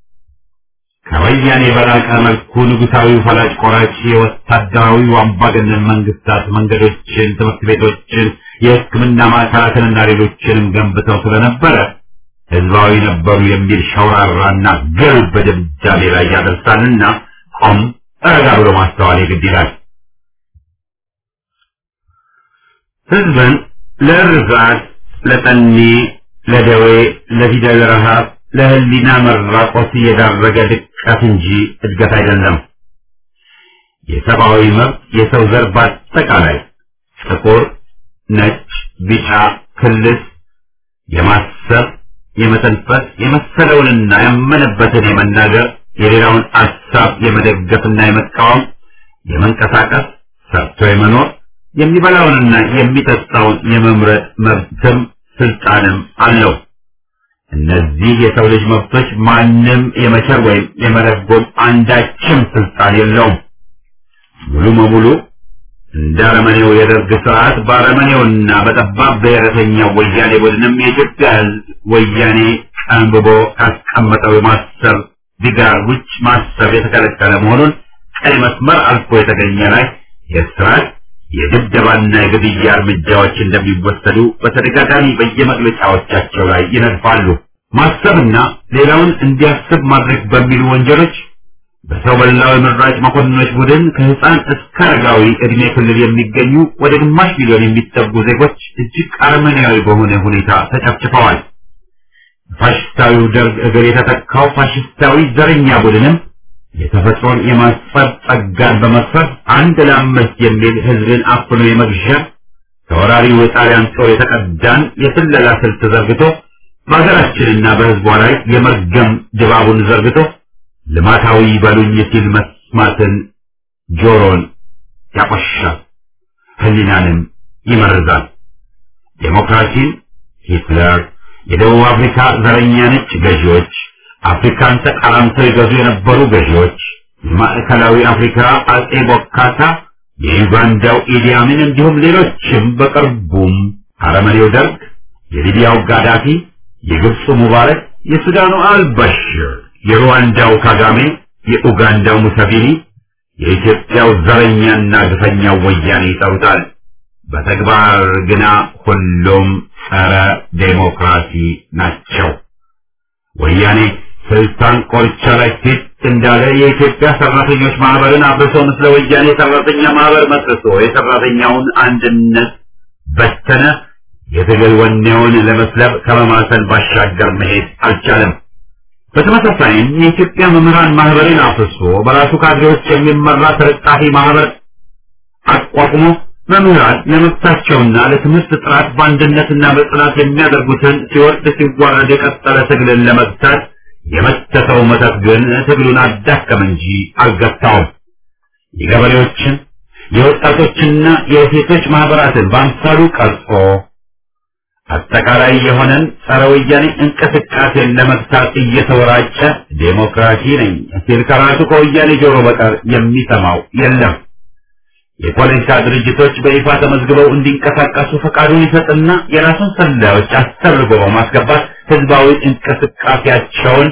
ከወያኔ በላቀ መልኩ ንጉሳዊ ፈላጭ ቆራጭ የወታደራዊ አምባገነን መንግስታት መንገዶችን፣ ትምህርት ቤቶችን፣ የሕክምና ማዕከላትንና ሌሎችንም ገንብተው ስለነበረ ህዝባዊ ነበሩ የሚል ሸውራራና ግልብ በድምዳሜ ላይ ያደርሳልና ቆም ረጋ ብሎ ማስተዋል የግድ ይላል። ህዝብን ለእርዛት፣ ለጠኔ፣ ለደዌ፣ ለፊደል ረሃብ፣ ለህሊና መራቆት የዳረገ ድቀት እንጂ እድገት አይደለም። የሰብአዊ መብት የሰው ዘር በአጠቃላይ ጥቁር፣ ነጭ፣ ቢጫ፣ ክልስ የማሰብ የመተንፈስ የመሰለውንና ያመነበትን የመናገር የሌላውን አሳብ የመደገፍና የመቃወም የመንቀሳቀስ ሰርቶ የመኖር የሚበላውንና የሚጠጣውን የመምረጥ መብትም ስልጣንም አለው። እነዚህ የሰው ልጅ መብቶች ማንም የመቸር ወይም የመረጎም አንዳችም ስልጣን የለውም። ሙሉ በሙሉ እንደ አረመኔው የደርግ ስርዓት በአረመኔውና በጠባብ ብሔረተኛው ወያኔ ቡድንም የኢትዮጵያ ሕዝብ ወያኔ ቀንብቦ ካስቀመጠው የማሰብ ዲጋር ውጭ ማሰብ የተከለከለ መሆኑን ቀይ መስመር አልፎ የተገኘ ላይ የስርዓት የድብደባና የግድያ እርምጃዎች እንደሚወሰዱ በተደጋጋሚ በየመግለጫዎቻቸው ላይ ይነድፋሉ። ማሰብና ሌላውን እንዲያስብ ማድረግ በሚሉ ወንጀሎች በሰው በላው የመራጭ መኮንኖች ቡድን ከህፃን እስከ አረጋዊ እድሜ ክልል የሚገኙ ወደ ግማሽ ሚሊዮን የሚጠጉ ዜጎች እጅግ አረመኔያዊ በሆነ ሁኔታ ተጨፍጭፈዋል። ፋሽስታዊው ደርግ እግር የተተካው ፋሽስታዊ ዘረኛ ቡድንም የተፈጥሮን የማስፈር ጸጋን በመክፈፍ አንድ ለአምስት የሚል ህዝብን አፍኖ የመግዣ ከወራሪው የጣሊያን ጦር የተቀዳን የስለላ ስልት ዘርግቶ በሀገራችንና በህዝቧ ላይ የመርገም ድባቡን ዘርግቶ ልማታዊ በሉኝ ሲል መስማትን ጆሮን ያቆሻል፣ ህሊናንም ይመርዛል። ዴሞክራሲን ሂትለር፣ የደቡብ አፍሪካ ዘረኛ ነጭ ገዢዎች፣ አፍሪካን ተቃራምተው የገዙ የነበሩ ገዢዎች፣ የማዕከላዊ አፍሪካ አጼ ቦካታ፣ የዩጋንዳው ኢዲ አሚን እንዲሁም ሌሎችም በቅርቡም አረመኔው ደርግ፣ የሊቢያው ጋዳፊ፣ የግብፁ ሙባረክ፣ የሱዳኑ አልበሽር የሩዋንዳው ካጋሜ፣ የኡጋንዳው ሙሰቪኒ፣ የኢትዮጵያው ዘረኛና ግፈኛው ወያኔ ይጠሩታል። በተግባር ግና ሁሉም ጸረ ዴሞክራሲ ናቸው። ወያኔ ስልጣን ቆርቻ ላይ ፊት እንዳለ የኢትዮጵያ ሰራተኞች ማህበርን አብርሶ ምስለ ወያኔ ሰራተኛ ማህበር መስርቶ የሰራተኛውን አንድነት በተነ። የትግል ወኔውን ለመስለብ ከመማሰል ባሻገር መሄድ አልቻለም። በተመሳሳይም የኢትዮጵያ መምህራን ማህበርን አፍርሶ በራሱ ካድሬዎች የሚመራ ተለጣፊ ማህበር አቋቁሞ መምህራን ለመብታቸውና ለትምህርት ጥራት በአንድነትና በጽናት የሚያደርጉትን ሲወርድ ሲዋረድ የቀጠለ ትግልን ለመግታት የመተተው መተት ግን ትግሉን አዳከመ እንጂ አልገታውም። የገበሬዎችን የወጣቶችና የሴቶች ማህበራትን በአምሳሉ ቀርጾ አጠቃላይ የሆነን ጸረ ወያኔ እንቅስቃሴን ለመግታት እየተወራጨ ዴሞክራሲ ነኝ ሲል ከራሱ ከወያኔ ጆሮ በቀር የሚሰማው የለም። የፖለቲካ ድርጅቶች በይፋ ተመዝግበው እንዲንቀሳቀሱ ፈቃዱን ይሰጥና የራሱን ሰላዮች አሰርጎ በማስገባት ህዝባዊ እንቅስቃሴያቸውን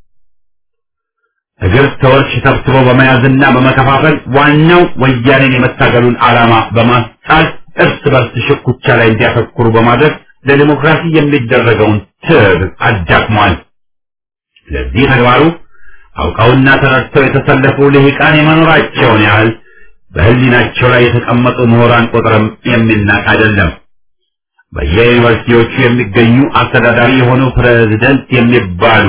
እግር ተወርች ሰብስቦ በመያዝና በመከፋፈል ዋናው ወያኔን የመታገሉን ዓላማ በማስጣል እርስ በርስ ሽኩቻ ላይ እንዲያተኩሩ በማድረግ ለዲሞክራሲ የሚደረገውን ትግል አዳክሟል። ለዚህ ተግባሩ አውቀውና ተረድተው የተሰለፉ ልሂቃን የመኖራቸውን ያህል በህሊናቸው ላይ የተቀመጡ ምሁራን ቁጥርም የሚናቅ አይደለም። በየዩኒቨርሲቲዎቹ የሚገኙ አስተዳዳሪ የሆኑ ፕሬዝደንት የሚባሉ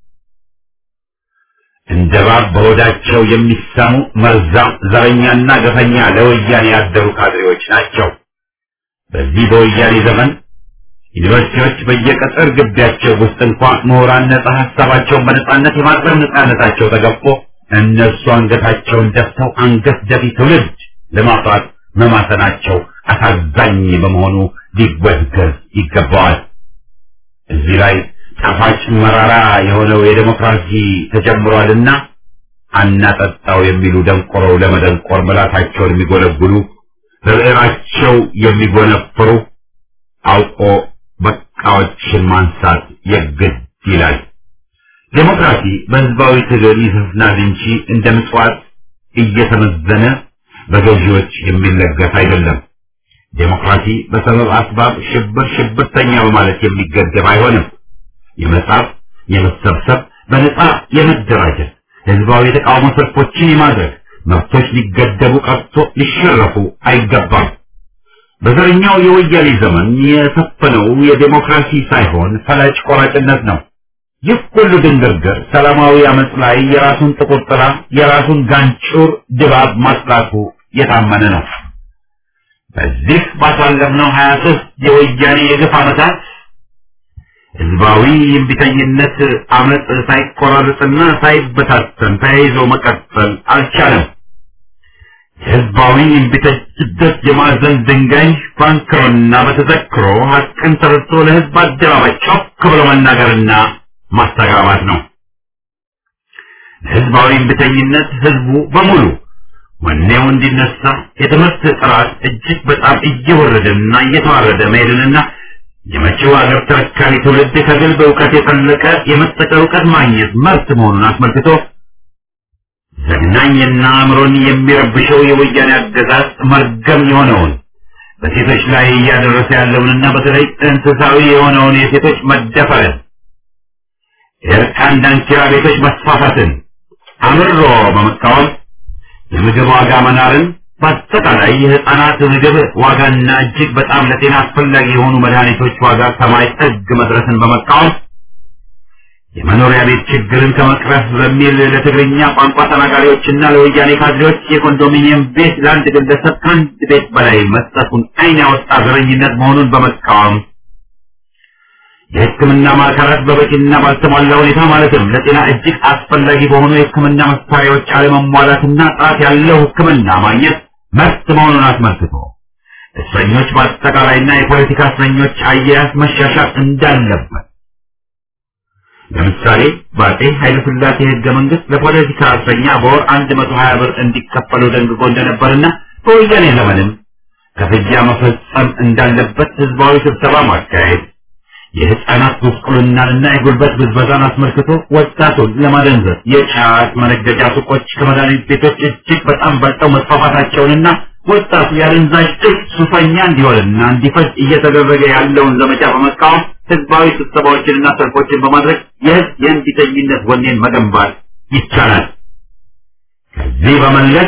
እንደ እባብ በሆዳቸው የሚሳሙ መርዛም ዘረኛና ገፈኛ ለወያኔ ያደሩ ካድሬዎች ናቸው። በዚህ በወያኔ ዘመን ዩኒቨርሲቲዎች በየቅጥር ግቢያቸው ውስጥ እንኳ ምሁራን ነጻ ሀሳባቸውን በነጻነት የማቅረብ ነጻነታቸው ተገፎ እነሱ አንገታቸውን ደፍተው አንገት ደፊ ትውልድ ለማፍራት መማሰናቸው አሳዛኝ በመሆኑ ሊወገዝ ይገባዋል። እዚህ ላይ ጣፋጭ መራራ የሆነው የዴሞክራሲ ተጀምሯልና አናጠጣው የሚሉ ደንቆረው ለመደንቆር ምላሳቸውን የሚጎለጉሉ በብዕራቸው የሚጎነፍሩ አውቆ በቃዎችን ማንሳት የግድ ይላል። ዴሞክራሲ በህዝባዊ ትግል ይሰፍናል እንጂ እንደ ምጽዋት እየተመዘነ በገዢዎች የሚለገስ አይደለም። ዴሞክራሲ በሰበብ አስባብ ሽብር ሽብርተኛ በማለት የሚገደብ አይሆንም። የመጻፍ፣ የመሰብሰብ፣ በነጻ የመደራጀት፣ ህዝባዊ የተቃውሞ ሰልፎችን የማድረግ መብቶች ሊገደቡ ቀርቶ ሊሸረፉ አይገባም። በዘረኛው የወያኔ ዘመን የሰፈነው የዴሞክራሲ ሳይሆን ፈላጭ ቆራጭነት ነው። ይህ ሁሉ ድንግርግር ሰላማዊ አመፅ ላይ የራሱን ጥቁር ጥላ የራሱን ጋንጩር ድባብ ማስላቱ የታመነ ነው። በዚህ ባሳለፍነው ሀያ ሦስት የወያኔ የግፍ ዓመታት ህዝባዊ የእምቢተኝነት አመፅ ሳይቆራረጥና ሳይበታተን ተያይዞ መቀጠል አልቻለም። የህዝባዊ እምቢተኝነት የማዕዘን ድንጋይ ባንክሮና በተዘክሮ ሀቅን ተረድቶ ለህዝብ አደባባይ ጮክ ብሎ መናገርና ማስተጋባት ነው። ህዝባዊ እምቢተኝነት ህዝቡ በሙሉ ወኔው እንዲነሳ የትምህርት ጥራት እጅግ በጣም እየወረደና እየተዋረደ መሄድንና የመጪው አገር ተረካቢ ትውልድ ከግል በእውቀት የፈለቀ የመጠቀ እውቀት ማግኘት መብት መሆኑን አስመልክቶ ዘግናኝና አእምሮን የሚረብሸው የወያኔ አገዛዝ መርገም የሆነውን በሴቶች ላይ እያደረሰ ያለውንና በተለይ እንስሳዊ የሆነውን የሴቶች መደፈርን የእርቃን ዳንኪራ ቤቶች መስፋፋትን አምሮ በመቃወም የምግብ ዋጋ መናርን በአጠቃላይ የህፃናት ምግብ ዋጋና እጅግ በጣም ለጤና አስፈላጊ የሆኑ መድኃኒቶች ዋጋ ሰማይ ጥግ መድረስን በመቃወም የመኖሪያ ቤት ችግርን ከመቅረፍ በሚል ለትግርኛ ቋንቋ ተናጋሪዎችና ለወያኔ ካድሬዎች የኮንዶሚኒየም ቤት ለአንድ ግለሰብ ከአንድ ቤት በላይ መስጠቱን ዓይን ያወጣ ዘረኝነት መሆኑን በመቃወም የሕክምና ማዕከላት በበቂና ባልተሟላ ሁኔታ ማለትም ለጤና እጅግ አስፈላጊ በሆኑ የሕክምና መሳሪያዎች አለመሟላትና ጥራት ያለው ሕክምና ማግኘት መብት መሆኑን አስመልክቶ እስረኞች በአጠቃላይና የፖለቲካ እስረኞች አያያዝ መሻሻል እንዳለበት ለምሳሌ በአጤ ኃይለ ሥላሴ ሕገ መንግስት ለፖለቲካ እስረኛ በወር አንድ መቶ ሀያ ብር እንዲከፈሉ ደንግጎ እንደነበርና በወያኔ ዘመንም ክፍያ መፈጸም እንዳለበት ህዝባዊ ስብሰባ ማካሄድ የህፃናት ጉስቁልናንና የጉልበት ብዝበዛን አስመልክቶ ወጣቱን ለማደንዘዝ የጫት መነገጃ ሱቆች ከመድኃኒት ቤቶች እጅግ በጣም በልጠው መስፋፋታቸውንና ወጣቱ የአደንዛዥ እጽ ሱሰኛ እንዲሆንና እንዲፈጅ እየተደረገ ያለውን ዘመቻ በመቃወም ህዝባዊ ስብሰባዎችንና ሰልፎችን በማድረግ የህዝብ የእንቢተኝነት ወኔን መገንባት ይቻላል። ከዚህ በመለስ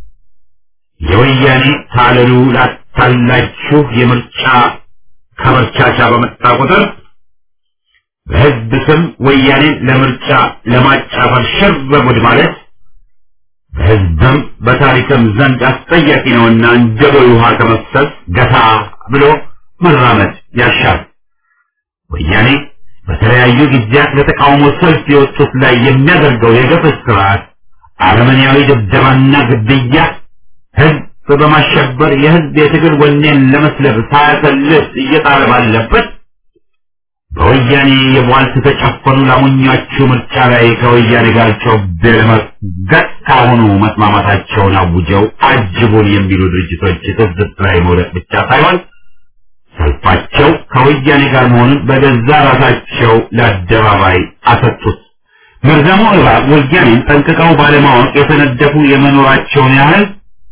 የወያኔ ታለሉ ላታላችሁ የምርጫ ከመርቻቻ በመጣ ቁጥር በህዝብ ስም ወያኔን ለምርጫ ለማጫፈር ሽር በጉድ ማለት በህዝብም በሕግም በታሪክም ዘንድ አስጠያቂ ነውና እንደ ቦይ ውሃ ከመፍሰስ ገታ ብሎ መራመድ ያሻል። ወያኔ በተለያዩ ጊዜያት ለተቃውሞ ሰልፍ የወጡት ላይ የሚያደርገው የገፍ ስርዓት አረመኔያዊ ድብደባና ግድያ ህዝብ በማሸበር የህዝብ የትግል ወኔን ለመስለብ ሳያሰልስ እየጣለ ባለበት በወያኔ የቧልት ተጨፈኑ ላሞኛቹ ምርጫ ላይ ከወያኔ ጋር ጮቤ ለመርገጥ ካሁኑ መስማማታቸውን አውጀው አጅቡን የሚሉ ድርጅቶች ትዝብት ላይ መውደቅ ብቻ ሳይሆን ሰልፋቸው ከወያኔ ጋር መሆኑን በገዛ ራሳቸው ለአደባባይ አሰጡት። መርዛሙ እባብ ወያኔን ጠንቅቀው ባለማወቅ የተነደፉ የመኖራቸውን ያህል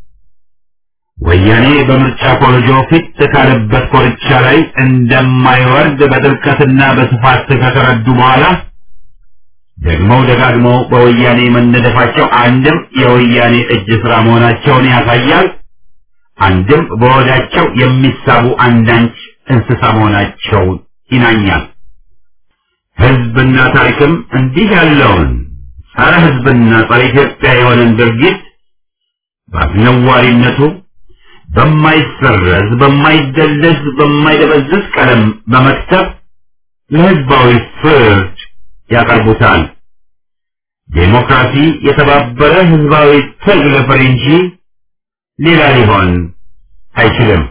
ወያኔ በምርጫ ኮረጆ ፊት ካለበት ኮርቻ ላይ እንደማይወርድ በጥልቀትና በስፋት ከተረዱ በኋላ ደግመው ደጋግመው በወያኔ መነደፋቸው አንድም የወያኔ እጅ ስራ መሆናቸውን ያሳያል። አንድም በወዳቸው የሚሳቡ አንዳንድ እንስሳ መሆናቸውን ይናኛል። ህዝብና ታሪክም እንዲህ ያለውን ጸረ ህዝብና ጸረ ኢትዮጵያ የሆነን ድርጊት በአስነዋሪነቱ በማይሰረዝ በማይደለዝ በማይደበዝዝ ቀለም በመክተብ ለህዝባዊ ፍርድ ያቀርቡታል። ዴሞክራሲ የተባበረ ህዝባዊ ትግል ፍሬ እንጂ ሌላ ሊሆን አይችልም።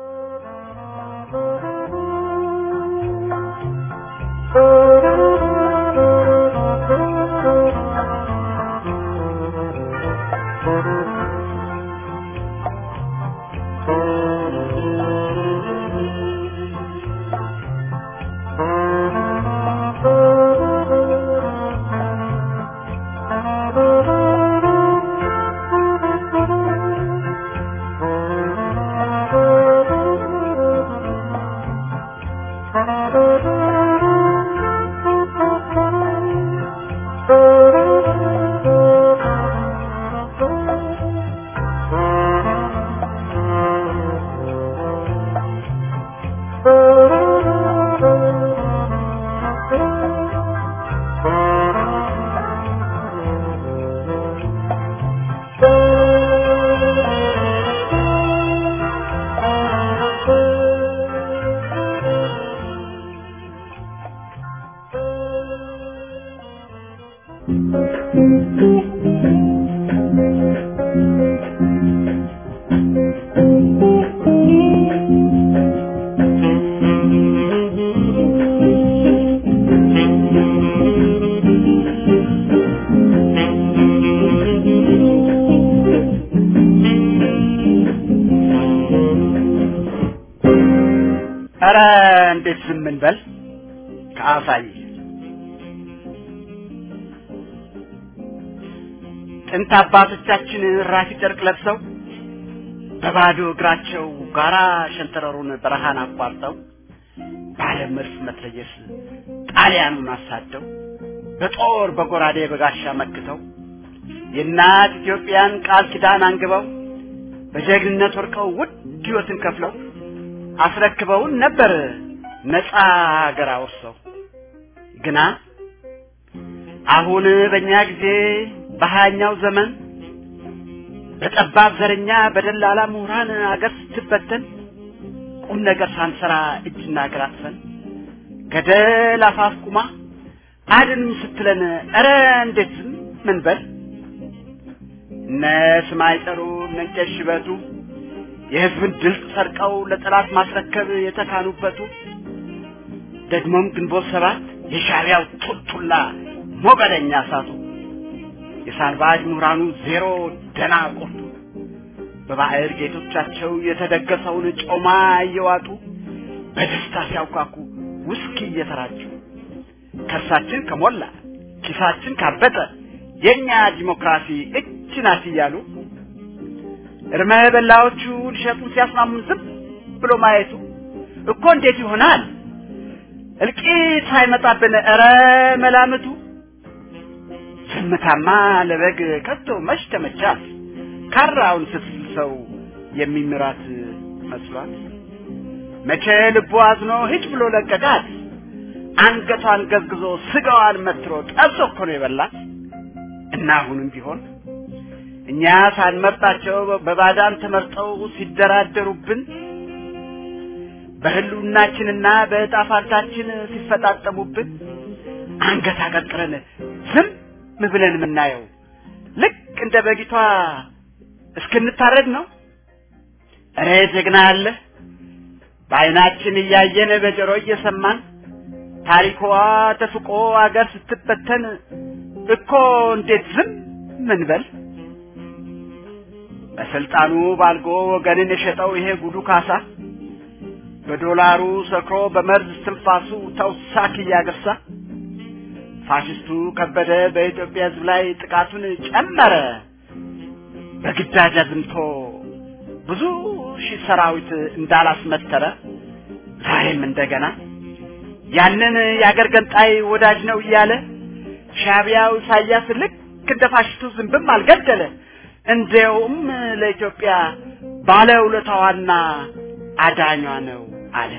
ኧረ እንዴት ዝም እንበል ከአሳይ ጥንት አባቶቻችን ራፊ ጨርቅ ለብሰው በባዶ እግራቸው ጋራ ሸንተረሩን በረሃን አቋርጠው ባለ መድፍ መትረየስ ጣሊያኑን አሳደው በጦር በጎራዴ በጋሻ መክተው የእናት ኢትዮጵያን ቃል ኪዳን አንግበው በጀግንነት ወርቀው ውድ ሕይወትን ከፍለው አስረክበውን ነበር ነፃ ሀገር አውርሰው። ግና አሁን በእኛ ጊዜ በሀያኛው ዘመን በጠባብ ዘረኛ በደላላ ምሁራን አገር ስትበተን ቁም ነገር ሳንሰራ እጅና እግር አጥፈን ገደል አፋፍ ቁማ አድንም ስትለን ኧረ እንዴት ዝም ምን በል እነ ስማይ ጠሩ እነ ቄስ ሽበቱ የህዝብን ድምፅ ሰርቀው ለጠላት ማስረከብ የተካኑበቱ ደግሞም ግንቦት ሰባት የሻዕቢያው ጡጡላ ሞገደኛ እሳቱ የሳልባጅ ምሁራኑ ዜሮ ደና ቆርጡ በባዕር ጌቶቻቸው የተደገሰውን ጮማ እየዋጡ በደስታ ሲያውካኩ ውስኪ እየተራጩ ከርሳችን ከሞላ ኪሳችን ካበጠ የእኛ ዲሞክራሲ እች ናት እያሉ እርመ በላዎቹ ሊሸጡን ሲያስማሙን ዝም ብሎ ማየቱ እኮ እንዴት ይሆናል? እልቂት ሳይመጣብን ኧረ መላምቱ ዝምታማ ለበግ ከቶ መች ተመቻት? ካራውን ስትስል ሰው የሚምራት መስሏት መቼ ልቡ አዝኖ ሂጅ ብሎ ለቀቃት። አንገቷን ገዝግዞ ስጋዋን መትሮ ጠብሶ እኮ ነው የበላት። እና አሁንም ቢሆን እኛ ሳንመርጣቸው በባዳን ተመርጠው ሲደራደሩብን በህልውናችንና በዕጣ ፋንታችን ሲፈጣጠሙብን አንገት አቀርቅረን ዝም ብለን የምናየው ልክ እንደ በጊቷ እስክንታረድ ነው። እረ ጀግና አለ በዓይናችን እያየን በጆሮ እየሰማን ታሪኳ ተፍቆ አገር ስትበተን እኮ እንዴት ዝም ምንበል? በስልጣኑ ባልጎ ወገንን የሸጠው ይሄ ጉዱ ካሳ በዶላሩ ሰክሮ በመርዝ ትንፋሱ ተውሳክ እያገሳ ፋሽስቱ ከበደ በኢትዮጵያ ሕዝብ ላይ ጥቃቱን ጨመረ። በግዳጅ አዝምቶ ብዙ ሺህ ሰራዊት እንዳላስመተረ ዛሬም እንደገና ያንን የአገር ገንጣይ ወዳጅ ነው እያለ ሻቢያው ኢሳያስ ልክ እንደ ፋሽስቱ ዝንብም አልገደለ። እንዲያውም ለኢትዮጵያ ባለውለታዋና አዳኟ ነው አለ።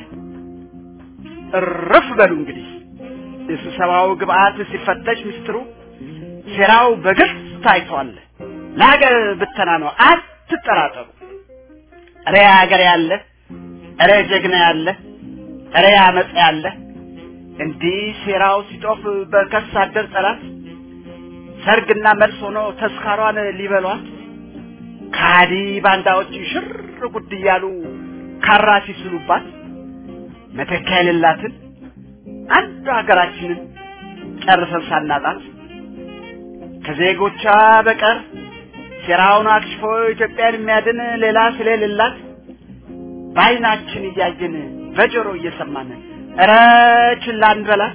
እርፍ በሉ እንግዲህ የስብሰባው ግብአት ሲፈተሽ ምስጢሩ ሴራው በግልጽ ታይቷል። ለሀገር ብተና ነው፣ አትጠራጠሩ። እረ ሀገር ያለ፣ እረ ጀግና ያለ፣ እረ አመፅ ያለ እንዲህ ሴራው ሲጦፍ በከርስ አደር ጠላት ሰርግና መልስ ሆኖ ተስካሯን ሊበሏት ካዲ ባንዳዎች ሽር ጉድ እያሉ ካራ ሲስሉባት መተኪያ የሌላትን አንድ ሀገራችንን ጨርሰን ሳናጣት ከዜጎቿ በቀር ሴራውን አክሽፎ ኢትዮጵያን የሚያድን ሌላ ስለሌላት በዓይናችን እያየን በጆሮ እየሰማን እረ ችላ እንበላት።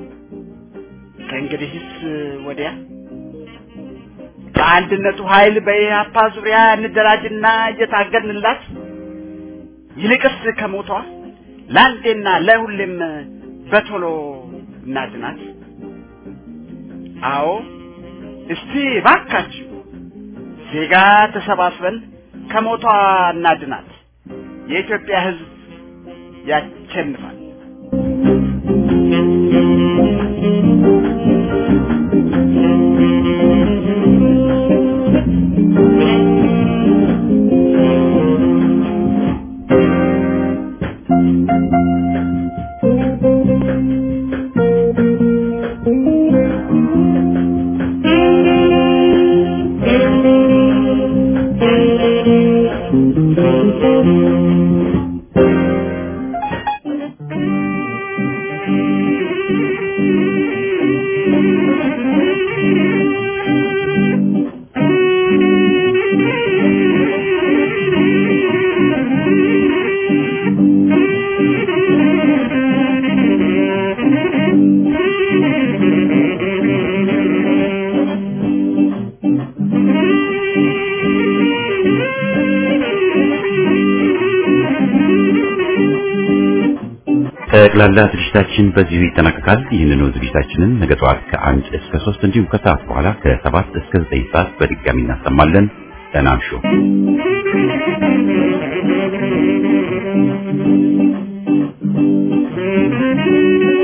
ከእንግዲህስ ወዲያ በአንድነቱ ኃይል በኢህአፓ ዙሪያ እንደራጅና እየታገድንላት ይልቅስ ከሞቷ ለአንዴና ለሁሌም በቶሎ እናድናት። አዎ እስቲ ባካችሁ ዜጋ ተሰባስበን ከሞቷ እናድናት። የኢትዮጵያ ሕዝብ ያሸንፋል።
ጠቅላላ ዝግጅታችን በዚሁ ይጠናቀቃል። ይህንኑ ዝግጅታችንን ነገ ጠዋት ከአንድ እስከ ሶስት እንዲሁም ከሰዓት በኋላ ከሰባት እስከ ዘጠኝ ሰዓት በድጋሚ እናሰማለን። ደህና እምሹ።
Thank you.